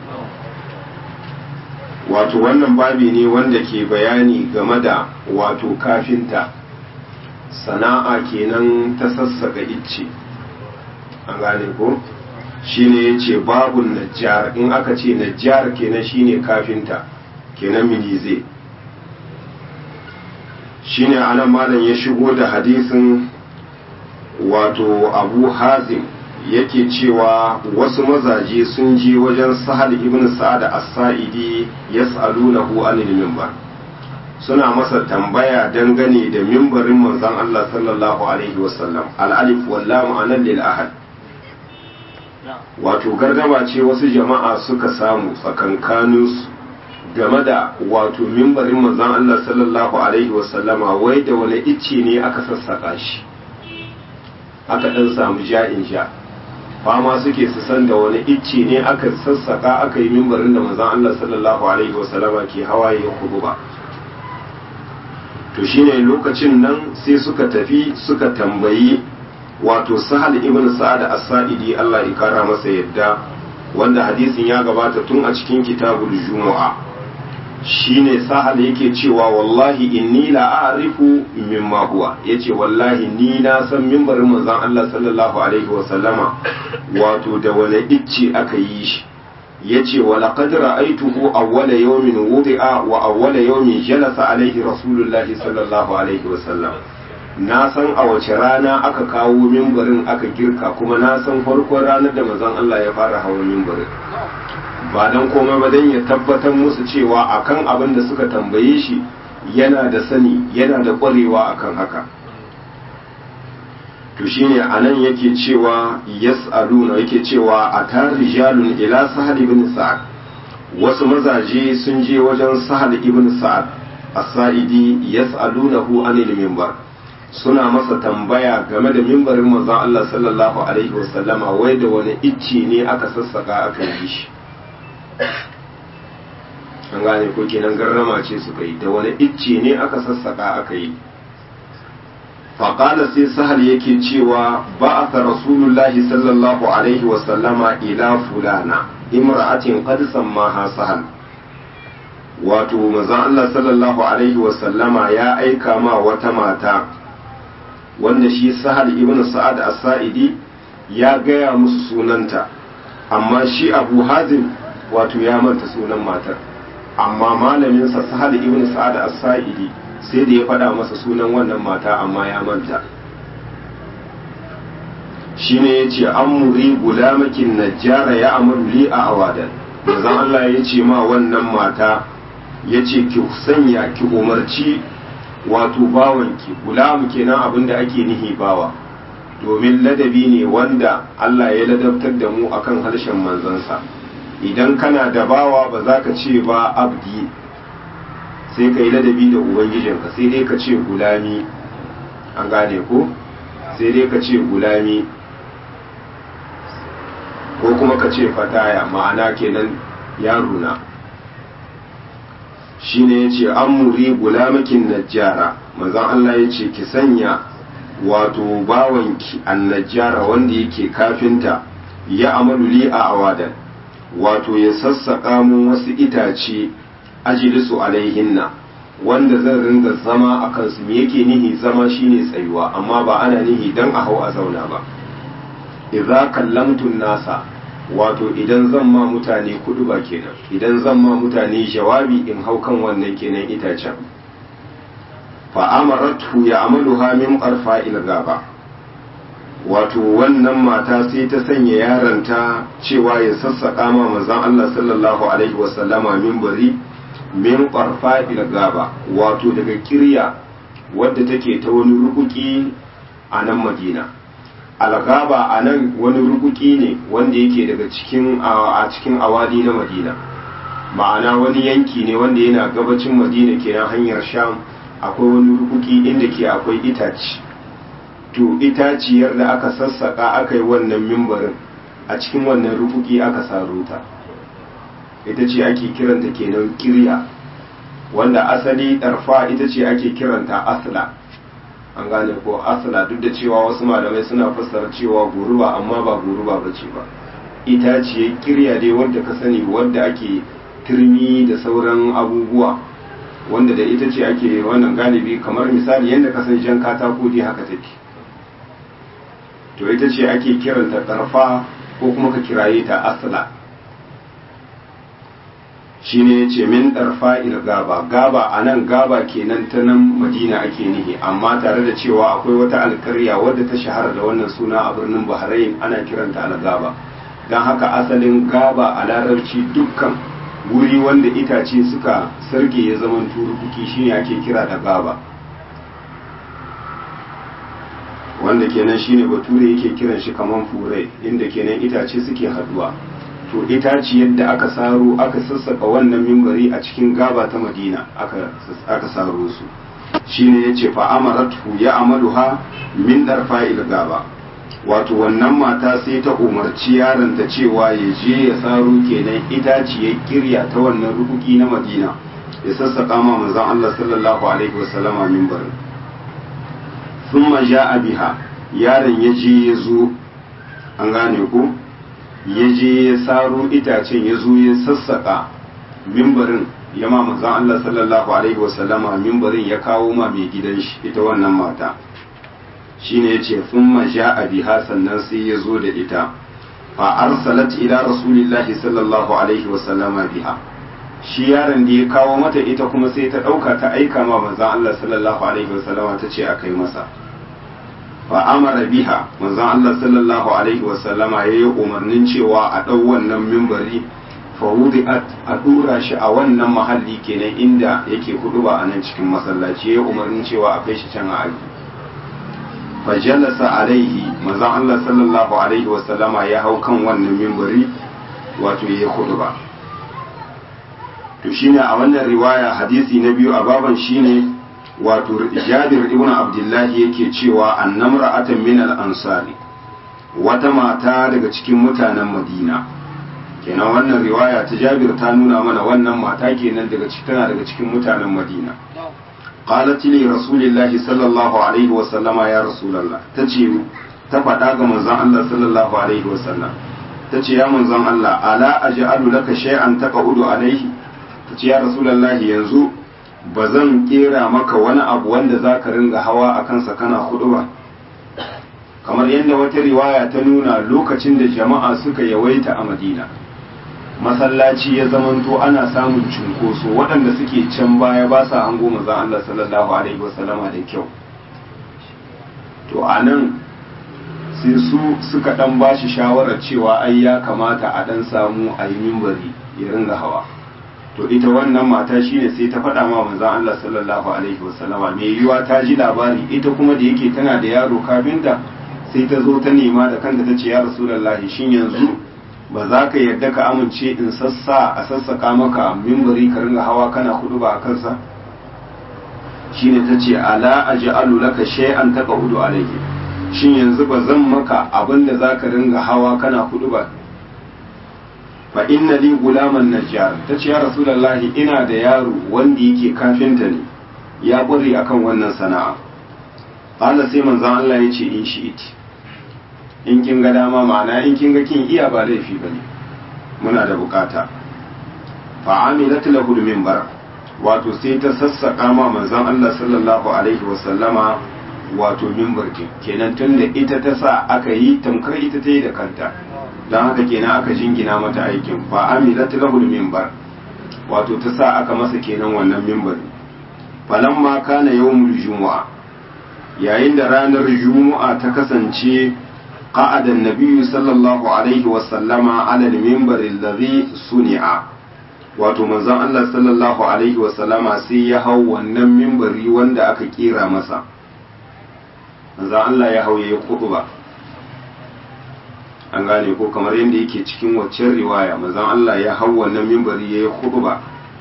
wato wannan babi ne wanda ke bayani game da wato kafinta sana'a kenan ta sassaka icce an gane ko shine yace babun najjar in aka ce najjar kenan shine kafinta kenan milize shine anan malam ya shigo da hadisin wato abu hazim yake cewa wasu mazaje sun je wajen sahal ibn sa'ad as-sa'idi yas'alunahu anil minbar suna masa tambaya dangane da mimbarin manzon Allah sallallahu alaihi wasallam al-alif wal lam anan lil ahad wato gargaba ce wasu jama'a suka samu tsakankaninsu game da wato mimbarin manzon Allah sallallahu alaihi wasallama wai da wani icce ne aka sassaka shi aka dan samu ja'in ja fama suke su san da wani icce ne aka sassaka aka yi mimbarin da manzon Allah sallallahu alaihi wasallama ke hawaye kudu ba to shine lokacin nan sai suka tafi suka tambayi wato sahal ibn sa'ad as-sa'idi Allah ya kara masa yadda wanda hadisin ya gabata tun a cikin kitabul jumu'a shine sahal yake cewa wallahi inni la a'rifu mimma huwa yace wallahi ni na san mimbarin manzon Allah sallallahu alaihi wa sallama wato da wani icce aka yi shi yace wa laqad ra'aytuhu awwala yawmin wudi'a wa awwala yawmin jalasa alaihi rasulullahi sallallahu alaihi wa sallam na san a wace rana aka kawo mimbarin aka girka kuma na san farkon ranar da manzon Allah ya fara hawa mimbarin ba dan komai ba dan ya tabbatar musu cewa akan abin da suka tambaye shi yana da sani yana da ƙwarewa akan haka to shine anan yake cewa yas'aluna yake cewa atar rijalun ila sahal ibn sa'ad wasu mazaje sun je wajen sahal ibn sa'ad as-sa'idi yas'alunahu anil minbar suna masa tambaya game da mimbarin manzon Allah sallallahu alaihi wasallama wai da wani icce ne aka sassaka aka yi shi an gane ko kenan garrama ce suka yi da wani icce ne aka sassaka aka yi faƙala sai sahal yake cewa ba a rasulullahi sallallahu alaihi wasallama ila fulana imra'atin qad sammaha sahal wato manzon Allah sallallahu alaihi wasallama ya aika ma wata mata wanda shi sahal ibn sa'ad as-sa'idi ya gaya musu sunanta amma shi abu hazim wato ya manta sunan matar amma malaminsa sahal ibn sa'ad as-sa'idi sai da ya faɗa masa sunan wannan mata amma ya manta shine yace amuri gulamakin najjara ya amuru li a awadan manzon Allah ya ce ma wannan mata yace ki sanya ki umarci wato bawanki gulamu kenan abin da ake nihi bawa domin ladabi ne wanda Allah ya ladabtar da mu akan harshen manzansa idan kana da bawa ba za ka ce ba abdi sai ka yi ladabi da ubangijinka sai dai ka ce gulami an gane ko sai dai ka ce gulami ko kuma ka ce fataya ma'ana kenan yaruna shine ya ce an muri gulamakin najjara manzon Allah ya ce ki sanya wato bawanki an najjara wanda yake kafinta ya amalu li a awadan wato ya sassaƙa mu wasu itace ajilisu alaihinna wanda zan ringa zama a kansu me yake nihi zama shine tsayuwa amma ba ana nihi dan a hau a zauna ba idza kallamtun nasa wato idan zan ma mutane kudu ba kenan idan zan ma mutane jawabi in hau kan wannan kenan itacen fa amaratu ya amaluha min qarfa il gaba wato wannan mata sai ta sanya yaranta cewa ya sassaka ma manzon Allah sallallahu alaihi wasallama minbari min qarfa il gaba wato daga kirya wadda take ta wani rukuki a nan Madina algaba a nan wani rukuki ne wanda yake daga cikin a cikin awali na madina ma'ana wani yanki ne wanda yana gabacin madina kenan hanyar sham akwai wani rukuki inda ke akwai itaci to itaciyar da aka sassaka aka yi wannan mimbarin a cikin wannan rufuki aka saro ta ita ce ake kiranta kenan kirya wanda asali ɗarfa ita ce ake kiranta asla an gane ko asla duk da cewa wasu malamai suna fassara cewa guruba amma ba guruba ba ce ba ita ce kirya dai wadda ka sani wadda ake turmi da sauran abubuwa wanda da ita ce ake wannan galibi kamar misali yadda ka san jan katako dai haka take to ita ce ake kiranta ɗarfa ko kuma ka kiraye ta asla shine ya ce min ɗarfa il gaba gaba a nan gaba kenan ta nan madina ake nihi amma tare da cewa akwai wata alkarya wadda ta shahara da wannan suna a birnin bahrain ana kiranta algaba don haka asalin gaba a larabci dukkan wuri wanda itace suka sarge ya zaman turukuki shine ake kira da gaba wanda kenan shine bature yake kiran shi kaman fure inda kenan itace suke haduwa to itaci yadda aka saro aka sassaka wannan mimbari a cikin gaba ta madina aka saro su shine yace fa amaratu ya amaluha min darfa'il gaba wato wannan mata sai ta umarci yaronta cewa ya je ya saro kenan itaci ya kirya ta wannan rukuki na madina ya sassaka ma manzon Allah sallallahu alaihi wasallama mimbarin thumma ja'a biha yaron ya je ya zo an gane ku ya je ya saro itacen ya zo ya sassaka mimbarin ya ma manzon Allah sallallahu alaihi wasallama mimbarin ya kawo ma mai gidan shi ita wannan mata shine yace thumma ja'a biha sannan sai ya zo da ita fa arsalat ila rasulillahi sallallahu alaihi wasallama biha shi yaron da ya kawo mata ita kuma sai ta dauka ta aika ma manzon Allah sallallahu alaihi wasallama ta ce a kai masa fa amara biha manzon Allah sallallahu alaihi wasallama yayi umarnin cewa a dau wannan mimbari fa wudi'at a dura shi a wannan mahalli kenan inda yake hudu ba a nan cikin masallaci yayi umarnin cewa a kai shi can a aji fa jalasa alaihi manzon Allah sallallahu alaihi wasallama ya hau kan wannan mimbari wato yayi hudu ba to shine a wannan riwaya hadisi na biyu a baban shine wato jabir ibn abdullahi yake cewa annamra'atan min al-ansari wata mata daga cikin mutanen madina kenan wannan riwaya ta jabir ta nuna mana wannan mata kenan daga tana daga cikin mutanen madina qalat li rasulillahi sallallahu alaihi wa sallama ya rasulullah tace ta faɗa ga manzon Allah sallallahu alaihi wa sallam tace ya manzon Allah ala aj'alu laka shay'an taqudu alaihi tace ya rasulullahi yanzu ba zan kera maka wani abu wanda za ka ringa hawa a kansa kana hudu ba kamar yadda wata riwaya ta nuna lokacin da jama'a suka yawaita a madina masallaci ya zamanto ana samun cunkoso waɗanda suke can baya ba sa hango mazan Allah sallallahu alaihi wasallama da kyau to a nan sai su suka ɗan ba shi shawarar cewa ai ya kamata a ɗan samu a yi mimbari ya ringa hawa to ita wannan mata shine sai ta faɗa ma manzon Allah sallallahu alaihi wasallama me yiwa ta ji labari ita kuma da yake tana da yaro kafinta sai ta zo ta nema da kanta ta ce ya rasulullahi shin yanzu ba za ka yarda ka amince in sassa a sassaka maka mimbari ka ringa hawa kana hudu ba a kansa shine ta ce ala aj'alu laka shay'an taqudu alayhi shin yanzu ba zan maka abin da za ka ringa hawa kana hudu ba fa inna li gulaman najjar ta ce ya rasulullahi ina da yaro wanda yake kafinta ne ya ƙware akan wannan sana'a qala sai manzon Allah ya ce in shi iti in kin ga dama ma'ana in kin ga kin iya ba laifi bane muna da bukata fa amilat lahu minbar wato sai ta sassaka ma manzon Allah sallallahu alaihi wa sallama wato minbar kenan tunda ita ta sa aka yi tamkar ita ta yi da kanta don haka kenan aka jingina mata aikin fa amilat lahu minbar wato ta sa aka masa kenan wannan minbar falamma kana yawmul jumu'a yayin da ranar jumu'a ta kasance qa'ada an-nabiy sallallahu alaihi wa sallama ala al-minbar alladhi suni'a wato manzon Allah sallallahu alaihi wa sallama sai ya hau wannan minbari wanda aka kira masa manzon Allah ya hau yayi khutba an gane ko kamar yadda yake cikin waccan riwaya manzon Allah ya hau wannan mimbari ya yi khutba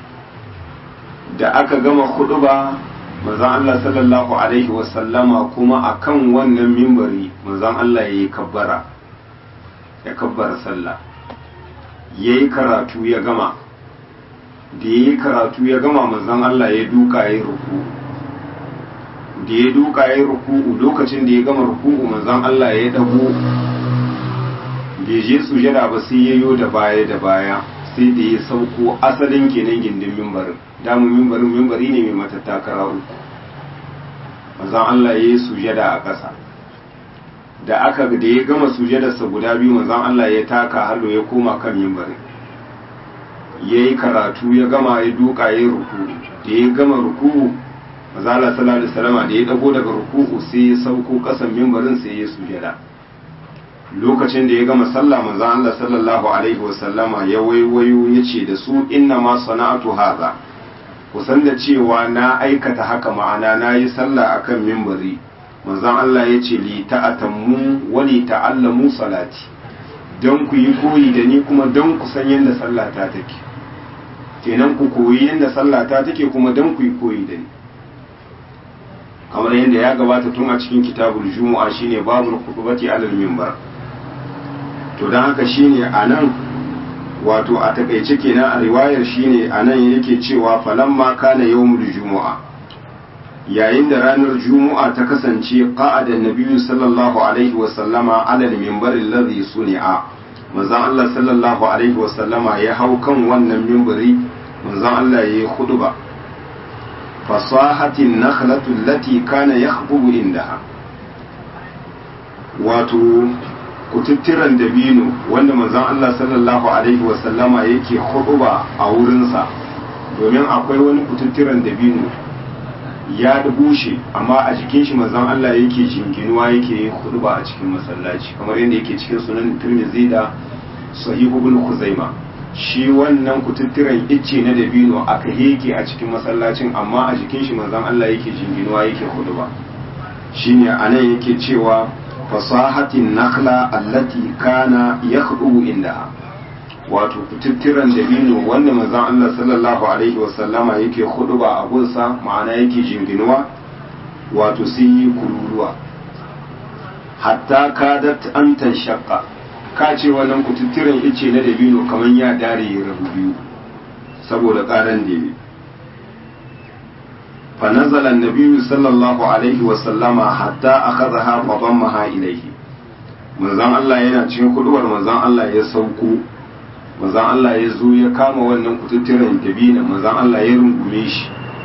da aka gama khutba manzon Allah sallallahu alaihi wasallama kuma akan wannan mimbari manzon Allah ya yi kabbara ya kabbara sallah ya yi karatu ya gama da ya yi karatu ya gama manzon Allah ya duka ya yi ruku da ya duka ya yi ruku lokacin da ya gama ruku manzon Allah ya dago bai je sujada ba sai ya yo da baya da baya sai da ya sauko asalin kenan gindin mimbarin damu mimbarin mimbari ne mai matattakara uku manzon Allah ya yi sujada a ƙasa da aka da ya gama sujadarsa guda biyu manzon Allah ya taka hallo ya koma kan mimbarin ya yi karatu ya gama ya duka ya yi ruku da ya gama ruku manzon Allah sallallahu alaihi wasallam da ya dago daga ruku sai ya sauko ƙasan mimbarin sai ya sujada lokacin da ya gama sallah manzon Allah sallallahu alaihi wasallama ya waiwayo ya ce da su inna ma sana'atu hadha kusan da cewa na aikata haka ma'ana na yi sallah akan mimbari manzon Allah ya ce li ta'atammu wa li ta'allamu salati don ku yi koyi da ni kuma don ku san yadda sallah ta take kenan ku koyi yadda sallah ta take kuma don ku yi koyi da ni kamar yadda ya gabata tun a cikin kitabul jumu'a shine babul khutbati alal minbar to don haka shine anan wato a takaice kenan a riwayar shine anan yake cewa falamma kana yawmul jumu'a yayin da ranar jumu'a ta kasance qa'ada nabiyyu sallallahu alaihi wa sallama ala al-minbar alladhi suni'a manzon Allah sallallahu alaihi wa sallama ya hau kan wannan minbari manzon Allah yayi khutba fasahatin nakhlatu allati kana yakhbubu indaha wato kututturan dabino wanda manzon Allah sallallahu alaihi wasallama yake huɗuba a wurinsa domin akwai wani kututturan dabino ya bushe amma a jikin shi manzon Allah yake jinginuwa yake yin huɗuba a cikin masallaci kamar yadda yake cikin sunan Tirmidhi da Sahih Ibn Khuzaima shi wannan kututturan icce na dabino aka yake a cikin masallacin amma a jikin shi manzon Allah yake jinginuwa yake huɗuba shine anan yake cewa fasahatin nakhla allati kana yakhdu indaha wato kututturan dabino wanda manzon Allah sallallahu alaihi wasallama yake huduba a gunsa ma'ana yake jinginuwa wato sun yi kururuwa hatta kadat an tanshaqqa ka ce wannan kututturan ice na dabino kaman ya dare ya rabu biyu saboda karan da فنزل النبي صلى الله عليه وسلم حتى أخذها فضمها إليه manzon Allah yana cikin kuduwar manzon Allah ya sauko manzon Allah ya zo ya kama wannan kututturen dabina manzon Allah ya rungume shi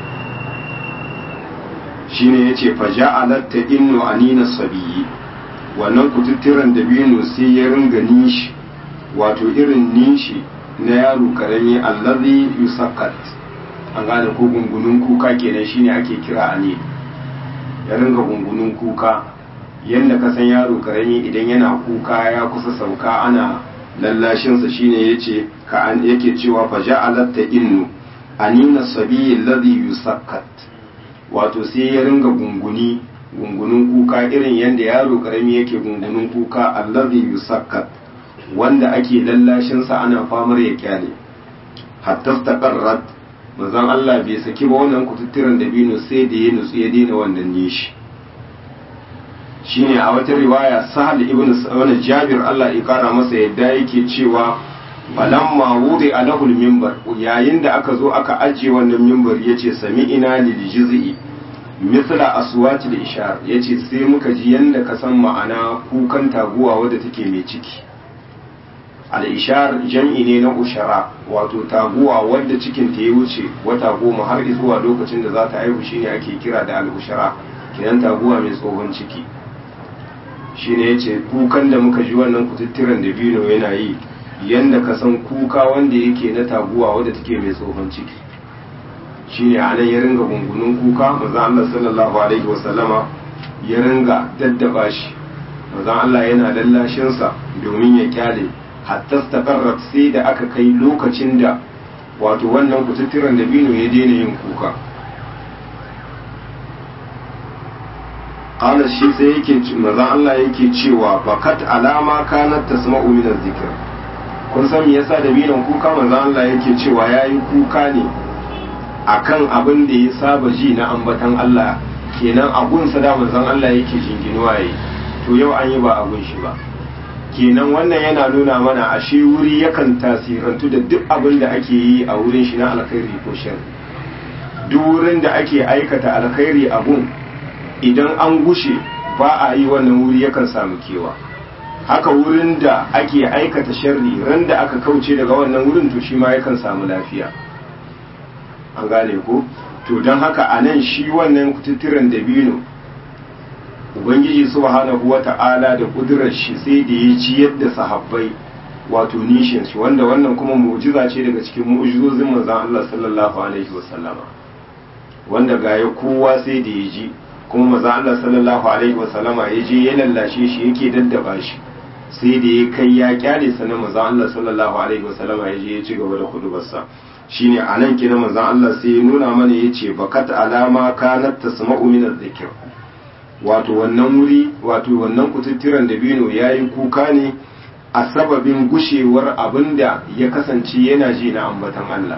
shine yace fa ja'alat innu anina sabiyyi wannan kututturen dabino sai ya ringa nishi wato irin nishi na yaro karami allazi yusakkat an gane ko gungunun kuka kenan shine ake kira a ne ya ringa gungunun kuka yadda ka san yaro karami idan yana kuka ya kusa sauka ana lallashinsa shine yace ka an yake cewa fa ja'alat innu anina sabiyi alladhi yusakkat wato sai ya ringa gunguni gungunun kuka irin yadda yaro karami yake gungunun kuka alladhi yusakkat wanda ake lallashinsa ana famar ya kyale hatta taqarrat manzon Allah bai saki ba wannan kututturen dabino sai da ya nutsu ya daina wannan nishi shine a wata riwaya sahal ibn wani jabir Allah ya kara masa yadda yake cewa falamma wudi alahul minbar yayin da aka zo aka ajiye wannan minbar yace sami ina lil jiz'i mithla aswati da ishar yace sai muka ji yanda ka san ma'ana kukan taguwa wadda take mai ciki al-ishar jam'i ne na ushara wato taguwa wadda cikin ta ya wuce wata goma har zuwa lokacin da za ta haihu shine ake kira da al-ushara kenan taguwa mai tsohon ciki shine yace kukan da muka ji wannan kututturen da bino yana yi yanda ka san kuka wanda yake na taguwa wadda take mai tsohon ciki shine a nan ya ringa gungunun kuka manzon Allah sallallahu alaihi wasallama ya ringa daddaba shi manzon Allah yana lallashin sa domin ya kyale hatta staqarrat sai da aka kai lokacin da wato wannan kututturen da bino ya daina yin kuka qala shi sai yake manzon Allah yake cewa bakat alama kanat tasma'u min zikr kun san me yasa da binon kuka manzon Allah yake cewa yayi kuka ne akan abin da ya saba ji na ambatan Allah kenan abun sa da manzon Allah yake jinginuwa yi to yau an yi ba abun shi ba kenan wannan yana nuna mana ashe wuri yakan tasirantu da duk abin da ake yi a wurin shi na alkhairi ko sharri duk wurin da ake aikata alkhairi abun idan an gushe ba a yi wannan wuri yakan samu kewa haka wurin da ake aikata sharri ran da aka kauce daga wannan wurin to shi ma yakan samu lafiya an gane ko to don haka a nan shi wannan kututturen dabino ubangiji subhanahu wata'ala da kudurar shi sai da ya ci yadda sahabbai wato nishin shi wanda wannan kuma mu'jiza ce daga cikin mu'jizozin manzon Allah sallallahu alaihi wasallama wanda ga ya kowa sai da ya ji kuma manzon Allah sallallahu alaihi wasallama ya je ya lallashe shi yake daddaba shi sai da ya kai ya kyale sanan manzon Allah sallallahu alaihi wasallama ya je ya ci gaba da kudubarsa shine anan kina manzon Allah sai ya nuna mana yace bakat alama kanat tasma'u min adh-dhikr wato wannan wuri wato wannan kututturen dabino yayi kuka ne a sababin gushewar abinda ya kasance yana ji na ambatan Allah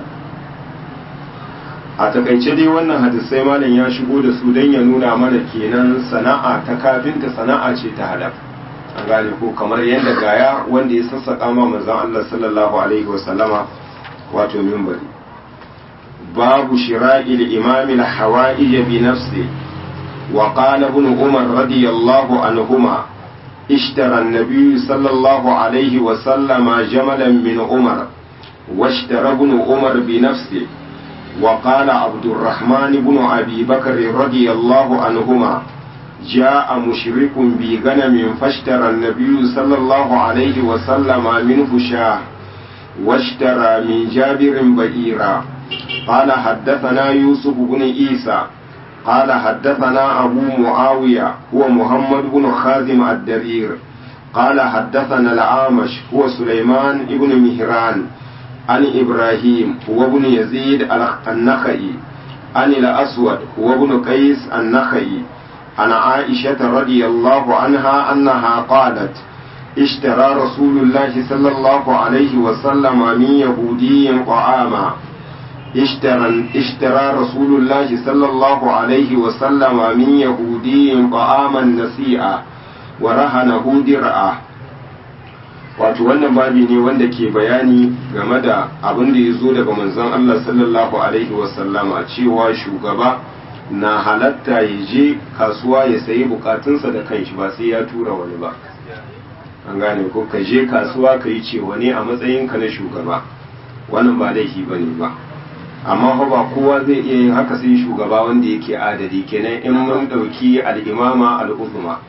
a takaice dai wannan hadisai malam ya shigo da su don ya nuna mana kenan sana'a ta kafinta sana'a ce ta halal an gane ko kamar yadda gaya wanda ya sassaka ma manzon Allah sallallahu alaihi wasallama wato mimbari babu shira'il imam al-hawa'ij bi nafsi wa qala ibn umar radiyallahu anhuma اشترى النبي صلى الله عليه وسلم جملا من عمر واشترى ابن عمر بنفسه وقال عبد الرحمن بن أبي بكر رضي الله عنهما جاء مشرك بغنم فاشترى النبي صلى الله عليه وسلم منه شاه واشترى من جابر بئيرا قال حدثنا يوسف بن عيسى قال حدثنا أبو معاوية هو محمد بن خازم الدرير قال حدثنا العامش هو سليمان بن مهران عن إبراهيم هو ابن يزيد النخعي عن الأسود هو ابن قيس النخعي عن عائشة رضي الله عنها أنها قالت اشترى رسول الله صلى الله عليه وسلم من يهودي طعاما اشترى, اشترى رسول الله صلى الله عليه وسلم من يهودي طعاما نسيئا ورهنه درعه wato wannan babi ne wanda ke bayani game da abin da ya zo daga manzon Allah sallallahu alaihi wasallama cewa shugaba na halatta ya je kasuwa ya sayi bukatunsa da kanshi ba sai ya tura wani ba an gane ko ka je kasuwa ka yi cewa ne a matsayinka na shugaba wannan ba laifi ba ne ba amma fa ba kowa zai iya yin haka sai shugaba wanda yake adadi kenan in mun ɗauki al'imama al'uzuma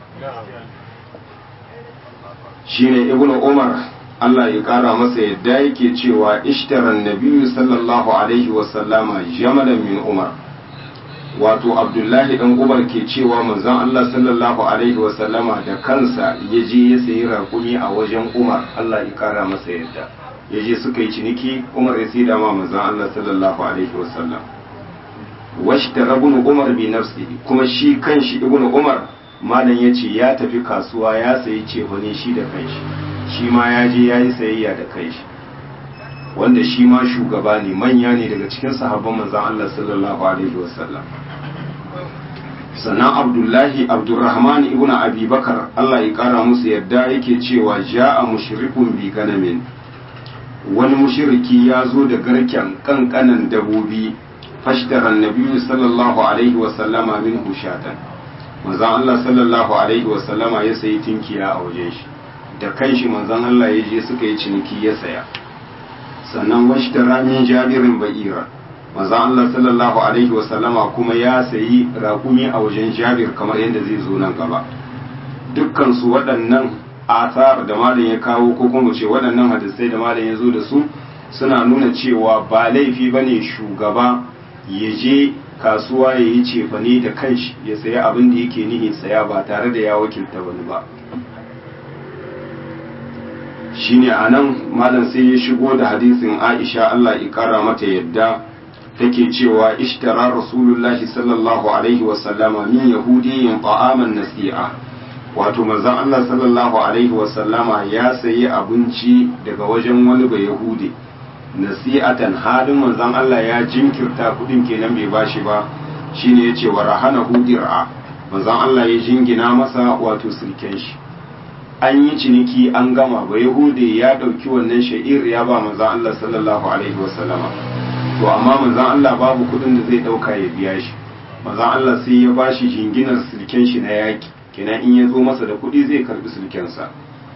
shine ibnu umar Allah ya kara masa yadda yake cewa ishtaran nabiyyu sallallahu alaihi wasallama jamalan min umar wato abdullahi dan umar ke cewa manzon Allah sallallahu alaihi wasallama da kansa ya je ya sayi raƙumi a wajen umar Allah ya kara masa yadda ya je suka yi ciniki umar ya sai dama manzon Allah sallallahu alaihi wasallam washtara ibn umar bi nafsihi kuma shi kanshi ibnu umar malam ya ce ya tafi kasuwa ya sayi cefane shi da kanshi shi ma ya je ya yi sayayya da kanshi wanda shi ma shugaba ne manya ne daga cikin sahabban manzan Allah sallallahu alaihi wasallam sannan abdullahi abdurrahman ibn abi bakar Allah ya kara musu yadda yake cewa ja'a mushrikun bi ganamin wani mushriki ya zo da garken kankanan dabobi fashtaran nabiyyu sallallahu alaihi wasallama min hushatan manzon Allah sallallahu alaihi wasallama ya sayi tinkiya a wajen shi da kanshi manzon Allah ya je suka yi ciniki ya saya sannan washtara min jabirin ba'ira manzon Allah sallallahu alaihi wasallama kuma ya sayi raƙumi a wajen jabir kamar yadda zai zo nan gaba dukkan su waɗannan asar da malam ya kawo ko kuma ce waɗannan hadisai da malam ya zo da su suna nuna cewa ba laifi bane shugaba ya je kasuwa ya yi cefane da kanshi ya saya abin da yake nihi saya ba tare da ya wakilta wani ba shine a nan malam sai ya shigo da hadisin aisha allah ya kara mata yadda take cewa ishtara rasulullahi sallallahu alaihi wasallama min yahudiyin ta'aman nasi'a wato manzon allah sallallahu alaihi wasallama ya sayi abinci daga wajen wani ba yahudi nasi'atan halin manzon Allah ya jinkirta kudin kenan bai bashi ba shine yace wa rahana hudir'a manzon Allah ya jingina masa wato sirken shi an yi ciniki an gama ba yahude ya ɗauki wannan sha'ir ya ba manzan Allah sallallahu alaihi wasallama to amma manzan Allah babu kuɗin da zai ɗauka ya biya shi manzan Allah sai ya ba shi jinginar silken shi na yaƙi kenan in ya zo masa da kuɗi zai karɓi silkensa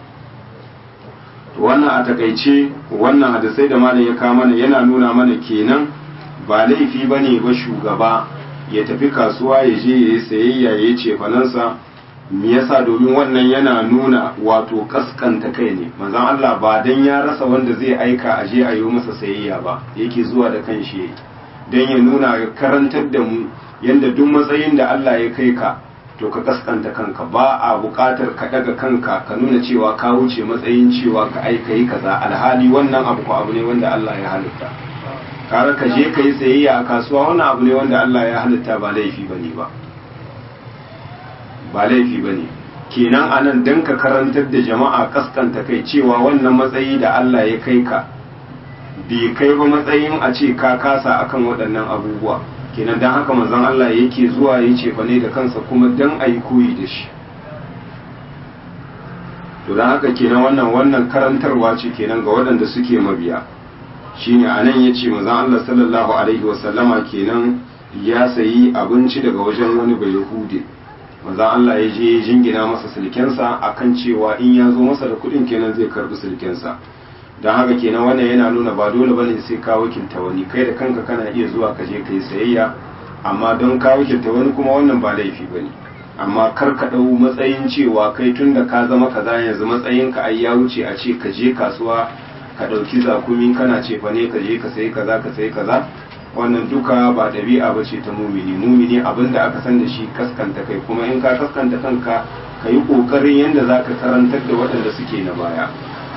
to wannan a takaice wannan hadisai da malam ya kawo mana yana nuna mana kenan ba laifi bane ba shugaba ya tafi kasuwa ya je ya yi sayayya ya yi cefanansa me yasa domin wannan yana nuna wato kaskanta kai ne manzon Allah ba dan ya rasa wanda zai aika a je a yi masa sayayya ba yake zuwa da kanshi dan ya nuna ya karantar da mu yanda duk matsayin da Allah ya kai ka to ka kaskanta kanka ba a buƙatar ka daga kanka ka nuna cewa ka wuce matsayin cewa ka aika yi kaza alhali wannan abu ko abu ne wanda Allah ya halitta kare ka je ka yi sayayya a kasuwa wannan abu ne wanda Allah ya halitta ba laifi bane ba ba laifi bane kenan anan dan ka karantar da jama'a kaskanta kai cewa wannan matsayi da Allah ya kai ka bai kai ba matsayin a ce ka kasa akan waɗannan abubuwa kenan dan haka manzon Allah yake zuwa ya ce ne da kansa kuma dan a yi koyi da shi to dan haka kenan wannan wannan karantarwa ce kenan ga waɗanda suke mabiya shine anan yace manzon Allah sallallahu alaihi wasallama kenan ya sayi abinci daga wajen wani bai yahudi manzon Allah ya je jingina masa silkensa akan cewa in ya zo masa da kuɗin kenan zai karbi silkensa don haka kenan wannan yana nuna ba dole bane sai ka wakilta wani kai da kanka kana iya zuwa ka je kai sayayya amma don ka wakilta wani kuma wannan ba laifi bane amma kar ka dau matsayin cewa kai tunda ka zama kaza yanzu matsayin ka ai ya wuce a ce ka je kasuwa ka dauki zakumi kana ce fa ne ka je ka sayi kaza ka sayi kaza wannan duka ba ɗabi'a ba ce ta mumini mumini abin da aka san da shi kaskanta kai kuma in ka kaskanta kanka ka yi ƙoƙarin yadda za ka karantar da waɗanda suke na baya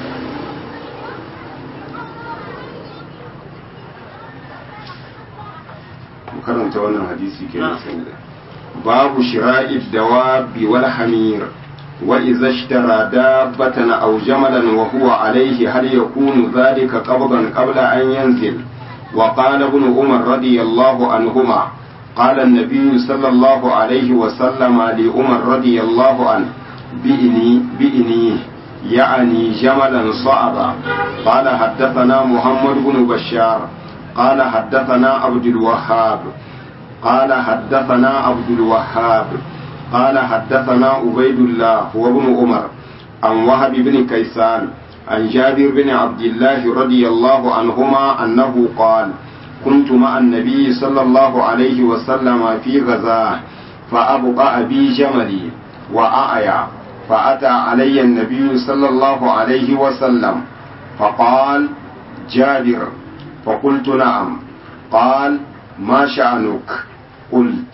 karanta wannan hadisi ke babu shira'id dawabi wal hamir wa idza ishtara dabbatan aw jamalan wa huwa alayhi hal yakunu dhalika qabdan qabla an yanzil wa qala ibn umar radiyallahu anhuma قال النبي صلى الله عليه وسلم لعمر رضي الله عنه بإني بإني يعني جملا صعبا قال حدثنا محمد بن بشار قال حدثنا عبد الوهاب قال حدثنا عبد الوهاب قال حدثنا عبيد الله وابن عمر عن وهب بن كيسان عن جابر بن عبد الله رضي الله عنهما أنه قال كنت مع النبي صلى الله عليه وسلم في غزاه فأبقى بي جملي وأعيا فأتى علي النبي صلى الله عليه وسلم فقال جابر فقلت نعم قال ما شأنك قلت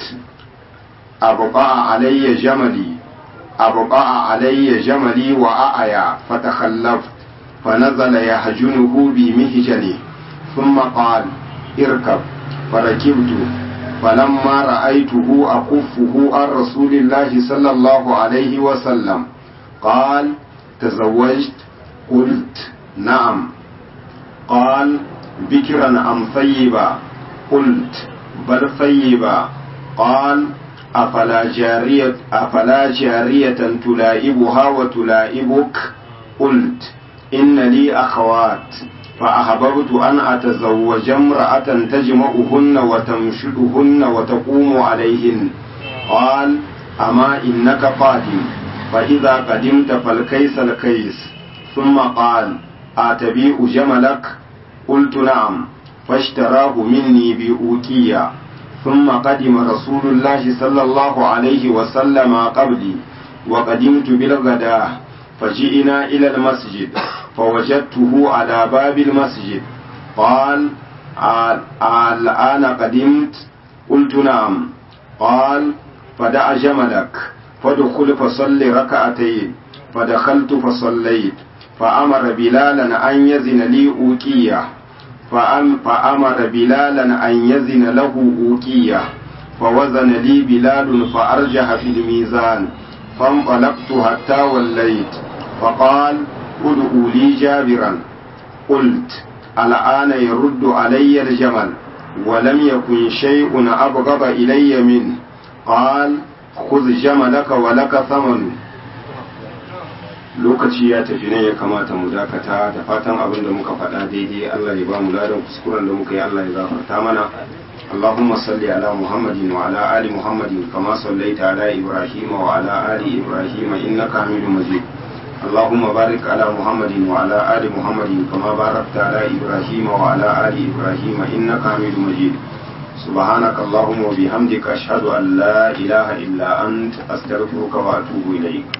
أبقى علي جملي أبقى علي جملي وأعيا فتخلفت فنزل يحجنه بمهجنه ثم قال اركب فركبت فلما رأيته أكفه عن رسول الله صلى الله عليه وسلم قال تزوجت قلت نعم قال بكرا أم ثيبا قلت بل ثيبا قال أفلا جارية أفلا جارية تلائبها وتلائبك قلت إن لي أخوات فأحببت أن أتزوج امرأة تجمعهن وتمشدهن وتقوم عليهن قال أما إنك قادم فإذا قدمت فالكيس الكيس ثم قال أتبيع جملك قلت نعم فاشتراه مني بأوكية ثم قدم رسول الله صلى الله عليه وسلم قبلي وقدمت بالغداة فجئنا إلى المسجد فوجدته على باب المسجد قال الآن قدمت قلت نعم قال فدع جملك فادخل فصل ركعتين فدخلت فصليت فأمر بلالا أن يزن لي أوكية فأمر بلالا أن يزن له أوكية فوزن لي بلال فأرجح في الميزان فانطلقت حتى وليت فقال ادعوا لي جابرا قلت الآن يرد علي الجمل ولم يكن شيء أبغض إلي منه قال خذ جملك ولك ثمن lokaci ya tafi ne ya kamata mu dakata da fatan abin da muka faɗa daidai Allah ya ba mu ladan kuskuren da muka yi Allah ya gafarta mana اللهم صل على محمد وعلى آل محمد كما صليت على إبراهيم وعلى آل إبراهيم إنك حميد مجيد اللهم بارك على محمد وعلى آل محمد كما باركت على إبراهيم وعلى آل إبراهيم إنك حميد مجيد سبحانك اللهم وبحمدك أشهد أن لا إله إلا أنت أستغفرك وأتوب إليك